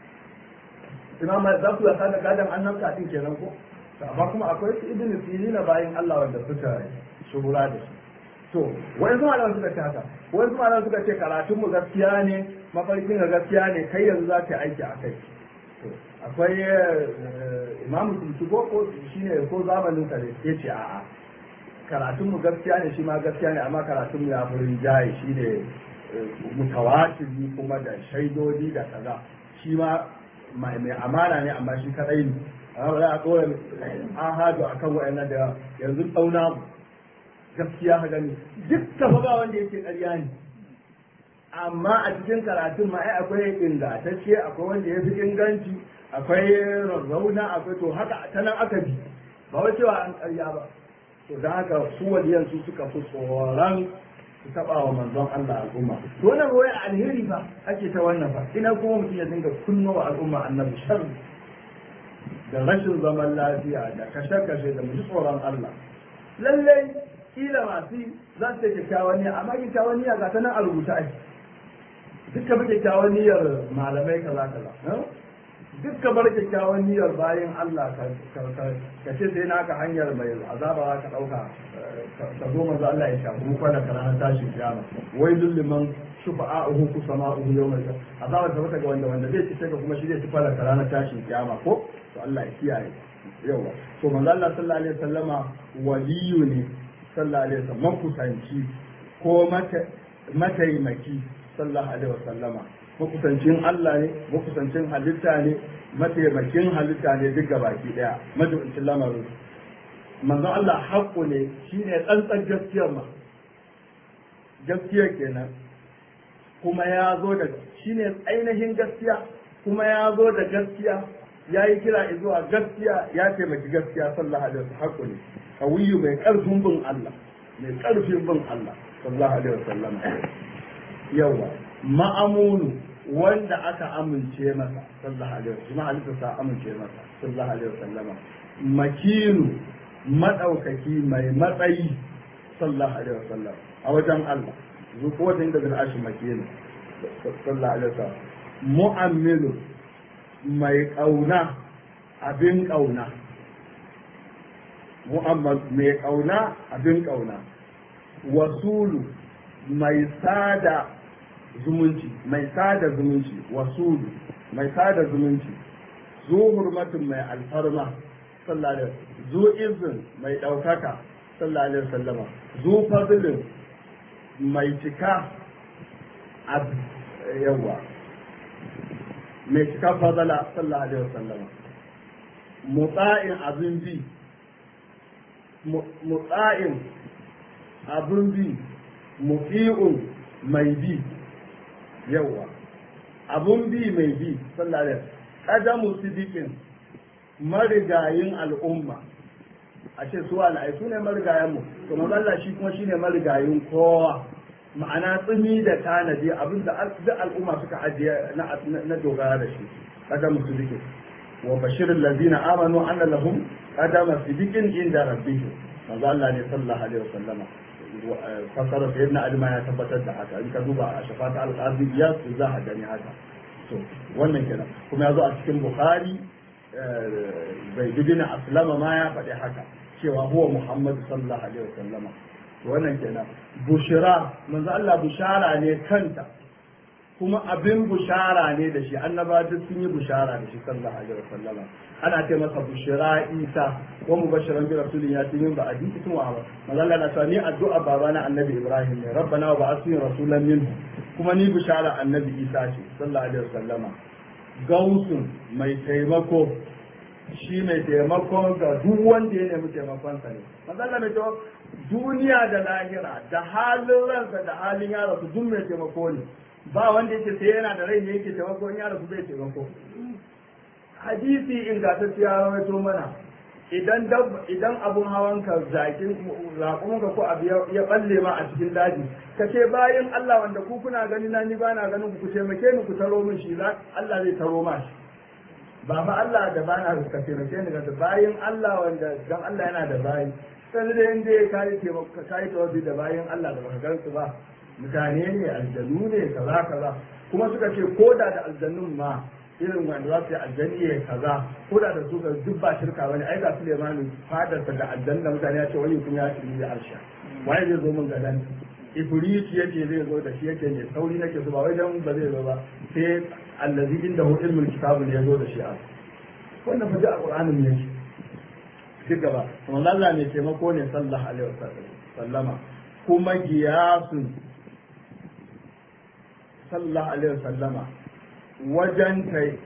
imam malik za ku wasa da gadan annabta din kenan ko amma kuma akwai su ibn sirina bayan Allah wanda suka shuhura da shi to wani zuma da suka ce haka wani zuma da suka ce karatun mu gaskiya ne mafarkin ga gaskiya ne kai yanzu za ka yi aiki a kai akwai imamu tuntu ko ko shine ko zamanin sa ne ya ce a'a karatun mu gaskiya ne shi ma gaskiya ne amma karatun mu ya fi rinjaye shi ne mutawatiri kuma da shaidodi da kaza shi ma mai amana ne amma shi kadai ne amma ba za a tsoron ahadu akan wa'annan da yanzu tsauna mu gaskiya ka gani duk tafa ba wanda yake ƙarya ne amma a cikin karatun ma ai akwai ingantacce akwai wanda ya fi inganci akwai rarrauna akwai to haka ta nan aka bi ba wai cewa an ƙarya ba to da haka su waliyan su suka fi tsoron su taɓa wa manzon Allah al'umma to wannan wai alheri ba ake ta wannan ba ina kuma mutum ya dinga kunno wa al'umma annabi sharri da rashin zaman lafiya da kashe-kashe da muji tsoron Allah lallai kila masu za su kyakkyawan niyya amma kyakkyawan niyya ga ta nan a rubuta ake duk bi kyakkyawan niyyar malamai kaza kaza duk ka bar kyakkyawan niyyar bayan Allah ka ce sai naka hanyar mai azaba ka dauka ka zo manzo Allah ya shafi mu kwana kana tashin kiyama wai lulliman shufa'a'uhu ku sama'uhu yawmal qiyamah azaba ta baka ga wanda wanda zai ci ka kuma shi zai ci fara ranar tashin kiyama ko to Allah ya kiyaye yawa to manzo Allah sallallahu alaihi wasallama waliyu ne sallallahu alaihi wasallam makusanci ko mataimaki sallallahu alaihi wasallama makusancin Allah ne makusancin halitta ne mataimakin halitta ne duk gabaki daya majibincin lamarin manzo Allah haƙƙo ne shine tsantsan gaskiyar ma gaskiya kenan kuma ya zo da shine ainihin gaskiya kuma ya zo da gaskiya ya yi kira zuwa gaskiya ya taimaki gaskiya sallallahu alaihi wasallam haƙƙo ne kawiyu mai ƙarfin bin Allah mai ƙarfin bin Allah sallallahu alaihi wasallam yawa ma'amunu wanda aka amince masa sallallahu alaihi wasallam halitta sa amince masa sallallahu alaihi wasallam makinu madaukaki mai matsayi sallallahu alaihi wasallam a wajen Allah zu ko wajen da al'ashi makinu sallallahu alaihi wasallam mu'ammilu mai kauna abin kauna mu'ammal mai kauna abin kauna wasulu mai sada zumunci mai sada zumunci wasulu mai sada zumunci zu hurmatin mai alfarma sallallahu alaihi zu izin mai ɗaukaka sallallahu alaihi wasallama zu fadlin mai cika ab yawa mai cika fadala sallallahu alaihi wasallama mutsa'in abin bi mutsa'in abin bi mufi'un mai bi yawa abun bi mai bi sallallahu alaihi qadamu sidiqin marigayin al'umma a ce su al'ai su ne marigayen mu to Allah shi kuma shine marigayin kowa ma'ana tsumi da tanadi abin da duk al'umma suka ajiye na dogara da shi qadamu sidiqin wa bashirin ladina amanu anna lahum qadama sidiqin inda rabbihim manzo Allah ne sallallahu alaihi wasallama fasara sai na alima ya tabbatar da haka in ka duba a shafata al-qadiyya su za a gani haka to wannan kenan kuma ya zo a cikin bukhari bai bidina aslama ma ya faɗi haka cewa huwa muhammad sallallahu alaihi wasallama to wannan kenan bushira manzo Allah bushara ne kanta kuma abin bushara ne da shi annaba duk sun yi bushara da shi sallallahu alaihi wasallama ana ce masa bushira isa wa mubashiran bi rasulin ya tin ba adi ismu wa manzo Allah na sani addu'a babana annabi ibrahim ne rabbana wa ba'athni rasulan minhu kuma ni bushara annabi isa ce sallallahu alaihi wasallama gausun mai taimako shi mai taimako ga duk wanda ya nemi taimakonsa ne manzo Allah mai taimako duniya da lahira da halin ransa da halin yaro su duk mai taimako ne ba wanda yake sai yana da rai ne yake taimako in ya rasu bai taimako hadisi ingantacce ya rawaito mana idan idan abun hawan ka zakin raƙon ka ko abu ya balle ma a cikin daji ka ce bayan Allah wanda ku kuna gani na ni ba na ganin ku taimake ni ku taro min shi za Allah zai taro ma shi ba fa Allah da ba na ka taimake ni ga bayin Allah wanda dan Allah yana da bayi sai dai in dai kai taimako kai tawabi da bayin Allah da baka gansu ba mutane ne aljanu ne kaza kaza kuma suka ce ko da da aljannun ma irin wanda za su yi aljanni ya kaza ko da da su ga duk ba shirka bane ai ga Suleimanu fadarsa da aljanna da mutane ya ce wani kuma ya shirye da arsha waye zai zo min gadan Ibrit yake zai zo da shi yake ne sauri nake so ba wai dan ba zai zo ba sai allazi inda hu ilmul kitab ne ya zo da shi a wannan fa da Qur'anin ne duk gaba kuma Allah ne taimako ne sallallahu alaihi wasallama kuma giyasun sallallahu alaihi wasallama wajen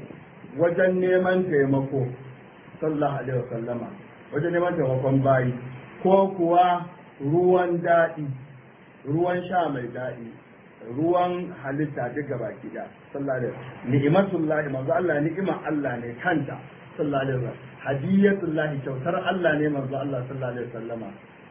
wajen neman taimako sallallahu alaihi wasallama wajen neman taimakon bayi ko kuwa ruwan daɗi ruwan sha mai daɗi ruwan halitta duk gaba gida sallallahu alaihi ni'matullahi manzo Allah ni'imar Allah ne kanta sallallahu alaihi wasallam hadiyatullahi kyautar Allah ne manzo Allah sallallahu alaihi wasallama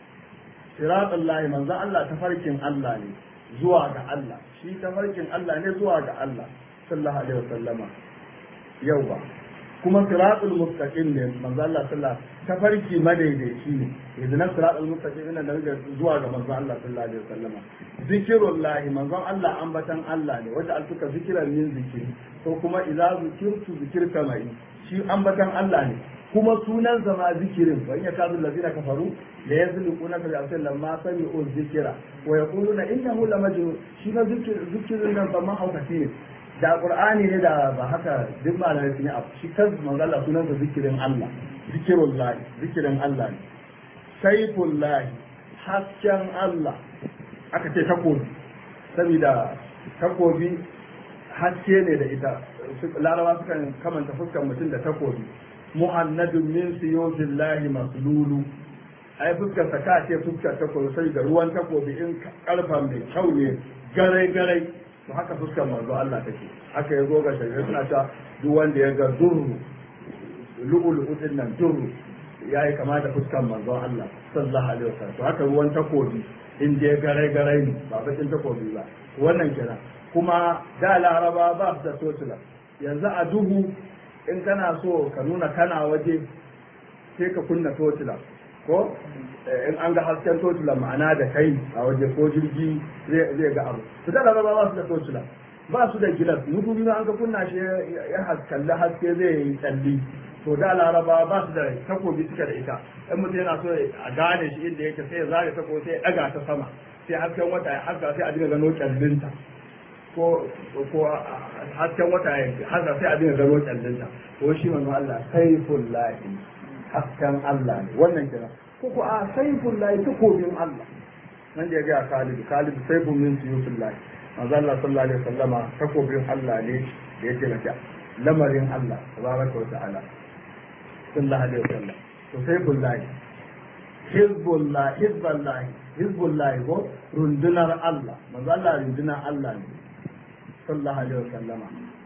siratullahi manzo Allah tafarkin Allah ne zuwa ga Allah shi tafarkin Allah ne zuwa ga Allah sallallahu alaihi wasallama yau ba kuma siratul mustaqim ne manzo Allah sallallahu tafarki madaidaici ne idan siratul mustaqim ina da daga zuwa ga manzo Allah sallallahu alaihi wasallama zikrullahi manzo Allah ambatan Allah ne wanda alfuka zikiran min zikiri ko kuma idza zikirtu zikirka mai shi ambatan Allah ne kuma sunan zama zikirin wa in yakadu allazina kafaru la yazliquna bi amsal lamma sami'u dhikra wa yaquluna innahu lamajnun shi na zikirin nan ba ma haukati da qur'ani ne da ba haka duk malamai sun yi abu shi kan manzo Allah sunan sa zikirin Allah zikirullah zikirin Allah ne saifullah hasken Allah aka ce takobi saboda takobi haske ne da ita larawa sukan kamanta fuskar mutum da takobi muhannadun min siyobillahi maslulu ai fuskar sa ka ce fuskar takobi sai da ruwan takobi in karfa mai kyau ne garai garai to haka fuskar manzo Allah take haka ya zo ga shari'a suna ta duk wanda ya ga durru lu'ulu'u din nan durru yayi kama da fuskar manzo Allah sallallahu alaihi wasallam to haka ruwan takobi in dai garai garai ne ba bakin takobi ba wannan kenan kuma da laraba ba su da totula yanzu a duhu in kana so ka nuna kana waje sai ka kunna totula ko in an ga hasken totula ma'ana da kai a waje ko jirgi zai ga abu su da laraba ba su da totula ba su da gilas mutu biyu an ka kunna shi ya kalli haske zai yi tsalli to da laraba ba su da takobi suka da ita in mutum yana so a gane shi inda yake sai ya zare takobi sai ya daga ta sama sai hasken wata ya haska sai a dinga gano kyallinta ko ko hasken wata ya haska sai a dinga gano kyallinta ko shi manzo Allah saiful lahi hasken Allah ne wannan kira ko ko a saiful lahi takobin Allah nan da ya ga Khalid Khalid saifun min suyufil lahi manzo Allah sallallahu alaihi wasallama takobin Allah ne da ya taimaka lamarin Allah tabaraka wa ta'ala sallallahu alaihi wasallam to saiful lahi hizbullah hizbullah hizbullah ko rundunar Allah manzo Allah rundunar Allah ne sallallahu alaihi wasallama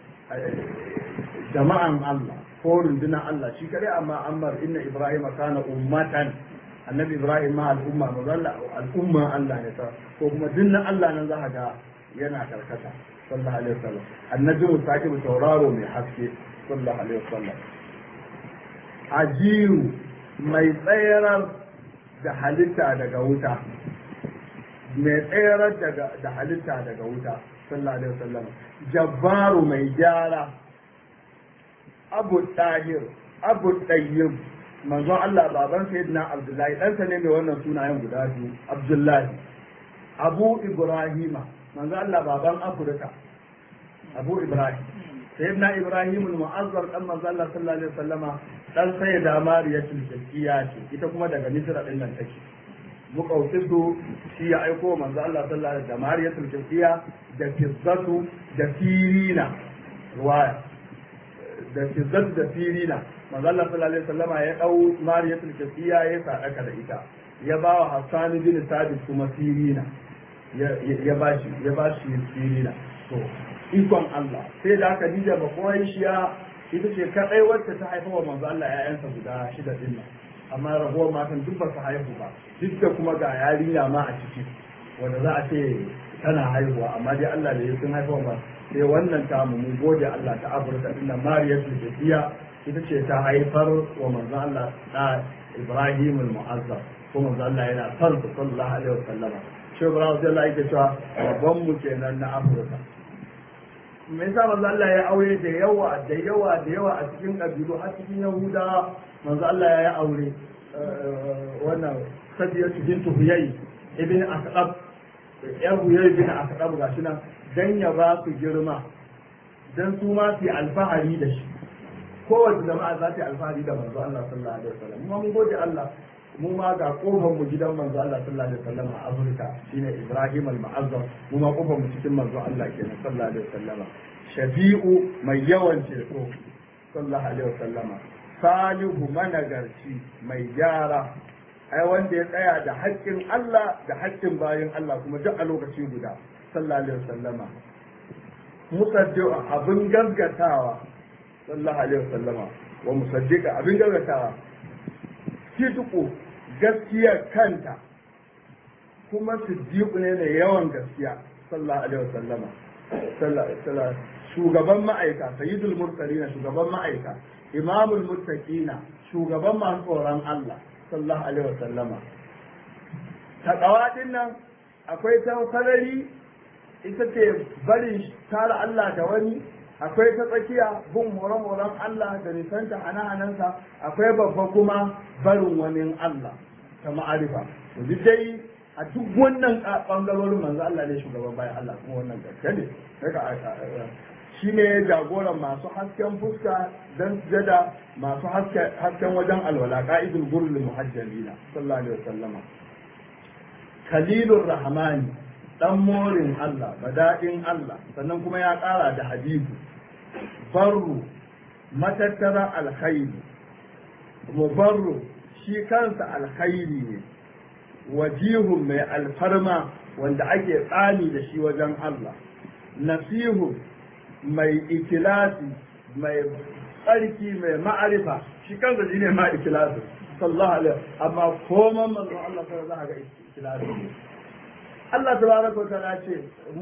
jama'an Allah ko rundunar Allah shi kare amma ammar inna ibrahim kana ummatan annabi ibrahim ma al'umma mazalla al'umma Allah ne ta ko kuma dinnan Allah nan za ga yana karkata sallallahu alaihi wasallam annabi mutaki tauraro mai haske sallallahu alaihi wasallam ajiyu mai tsayarar da halitta daga wuta mai tsayarar da halitta daga wuta sallallahu alaihi wasallam jabbaru mai gyara abu tahir abu tayyib manzon Allah baban sayyidina abdullahi ɗansa ne mai wannan sunayen guda biyu abdullahi abu ibrahima manzon Allah baban afirka abu ibrahim sayyidina ibrahim al-mu'azzar dan manzon Allah sallallahu alaihi wasallama dan sayyida mariyatul zakkiya ce ita kuma daga misra din nan take muqawtisu shi ya aiko manzo Allah sallallahu alaihi wasallam da mariyatul zakkiya da fizzatu da firina ruwaya da fizzatu da firina manzo Allah sallallahu alaihi wasallam ya dau mariyatul zakkiya ya sadaka da ita ya ba wa Hassan bin Sabit kuma firina ya ba shi ya ba shi firina to ikon Allah sai da aka dija ba koyi shiya ita ce kadai wacce ta haifa wa manzo Allah ƴaƴansa guda shida din nan amma raguwar matan duk ba su haihu ba duk da kuma ga yarinya ma a ciki wanda za a ce tana haihuwa amma dai Allah da ya sun haifa ba sai wannan ta mu mun gode Allah ta Afirka din nan Mariya Tulbiya ita ce ta haifar wa manzo Allah da Ibrahim al-Mu'azzam ko manzo Allah yana son su sallallahu alaihi wasallama shi Ibrahim sai Allah yake cewa babban mu kenan na Afirka me yasa manzo Allah ya aure da yawa da yawa da yawa a cikin kabilu har cikin Yahudawa manzo Allah ya yi aure wannan Sadiyatu bintu Huyay ibn Asqab yan Huyay ibn Asqab gashi nan dan ya ba su girma dan su ma su alfahari da shi kowace jama'a za ta yi alfahari da manzo Allah sallallahu alaihi wasallam mu mun gode Allah mu ma ga kofar mu gidan manzo Allah sallallahu alaihi wasallam a Afirka shine Ibrahim al-Mu'azzam mu ma kofar mu cikin manzo Allah kenan sallallahu alaihi wasallam shafi'u mai yawan ceto sallallahu alaihi wasallam salihu managarci mai gyara ai wanda ya tsaya da haƙƙin Allah da haƙƙin bayin Allah kuma duk a lokaci guda sallallahu alaihi wasallam musaddiqa abin gaggatawa sallallahu alaihi wasallama wa musaddiqa abin gaggatawa sidqu gaskiya kanta kuma siddiqu ne da yawan gaskiya sallallahu alaihi wasallama sallallahu shugaban ma'aika sayyidul mursalin shugaban ma'aika imamul muttaqina shugaban masu tsoron Allah sallallahu alaihi wasallama taqwa din nan akwai ta sarari ita ce barin tara Allah da wani akwai ta tsakiya bin horon-horon Allah da nisanta hana-hanansa akwai babba kuma barin wani Allah ta ma'arifa duk dai a duk wannan bangarorin manzo Allah ne shugaban bayan Allah kuma wannan gaske ne shi ne jagoran masu hasken fuska don sujada masu hasken wajen alwala ka'idul gurul muhajjalina sallallahu alaihi wasallama kalilur rahmani dan morin Allah bada'in Allah sannan kuma ya ƙara da habibu barru matattara alkhairi mubarru shi kansa alkhairi ne wajihun mai alfarma wanda ake tsani da shi wajen Allah nasihun mai ikilasi mai tsarki mai ma'arifa shi kansa shi ne ma ikilasi sallallahu alaihi amma koman manzon Allah sai za ga ikilasi Allah tabaraka wa ta'ala ce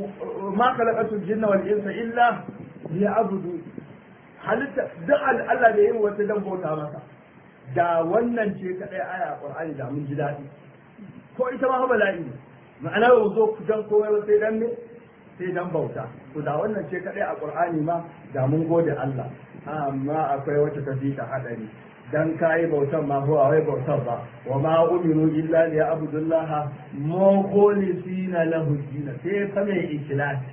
ma khalaqatul jinna wal insa illa liya'budu halitta duk Allah da yin wata dan bauta masa da wannan ce kadai aya Qur'ani da mun ji dadi ko ita ma bala'i ne ma'ana ba zo dan komai ba sai dan ne sai dan bauta to da wannan ce kadai a Qur'ani ma da mun gode Allah amma akwai wata tafi ta hadari dan kayi bautan ma ko wai bautan ba wa ma umiru illa li abdullah mukhlisina lahu din sai fa mai ikhlasi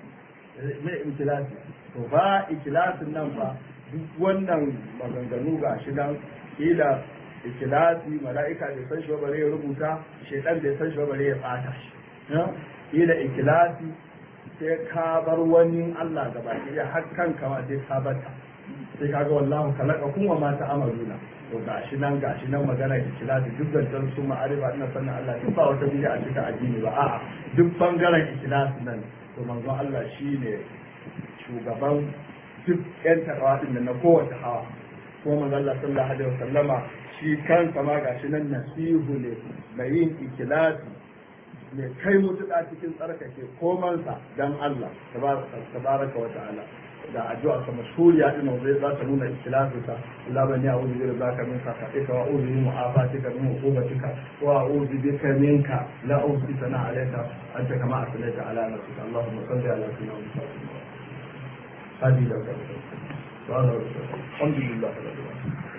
mai ikhlasi to ba ikhlasin nan ba duk wannan maganganu ga shi dan kila ikhlasi mala'ika bai san shi ba bare ya rubuta shedan bai san shi ba bare ya tsata shi kila ikhlasi sai ka bar wani Allah gaba ɗaya har kanka ma sai ka bata sai kaga wallahu kalaka kuma ma ta amaluna to gashi nan gashi nan magana da ikhlasi duk zancan su ma'arifa ina sannan Allah duk ba wata bidiya a cikin addini ba a'a duk bangaren ikhlasi nan to manzon Allah shine shugaban duk yan tarawa din na kowace hawa kuma manzon Allah sallallahu alaihi wasallama shi kansa ma gashi nan nasihu ne mai yin ikhlasi mai kai mutuƙa cikin tsarkake komansa dan Allah tabaraka wa ta'ala da addu'a ka mashhuriya din wanda za ta nuna ikhlasinsa Allah bani a'udhu bi rabbika min sakhatika wa a'udhu bi mu'afatika min uqubatika wa a'udhu bika minka la uhsi sana alayka anta kama asnaita ala nafsika Allahumma salli ala sayyidina Muhammad hadi da ka alhamdulillah rabbil alamin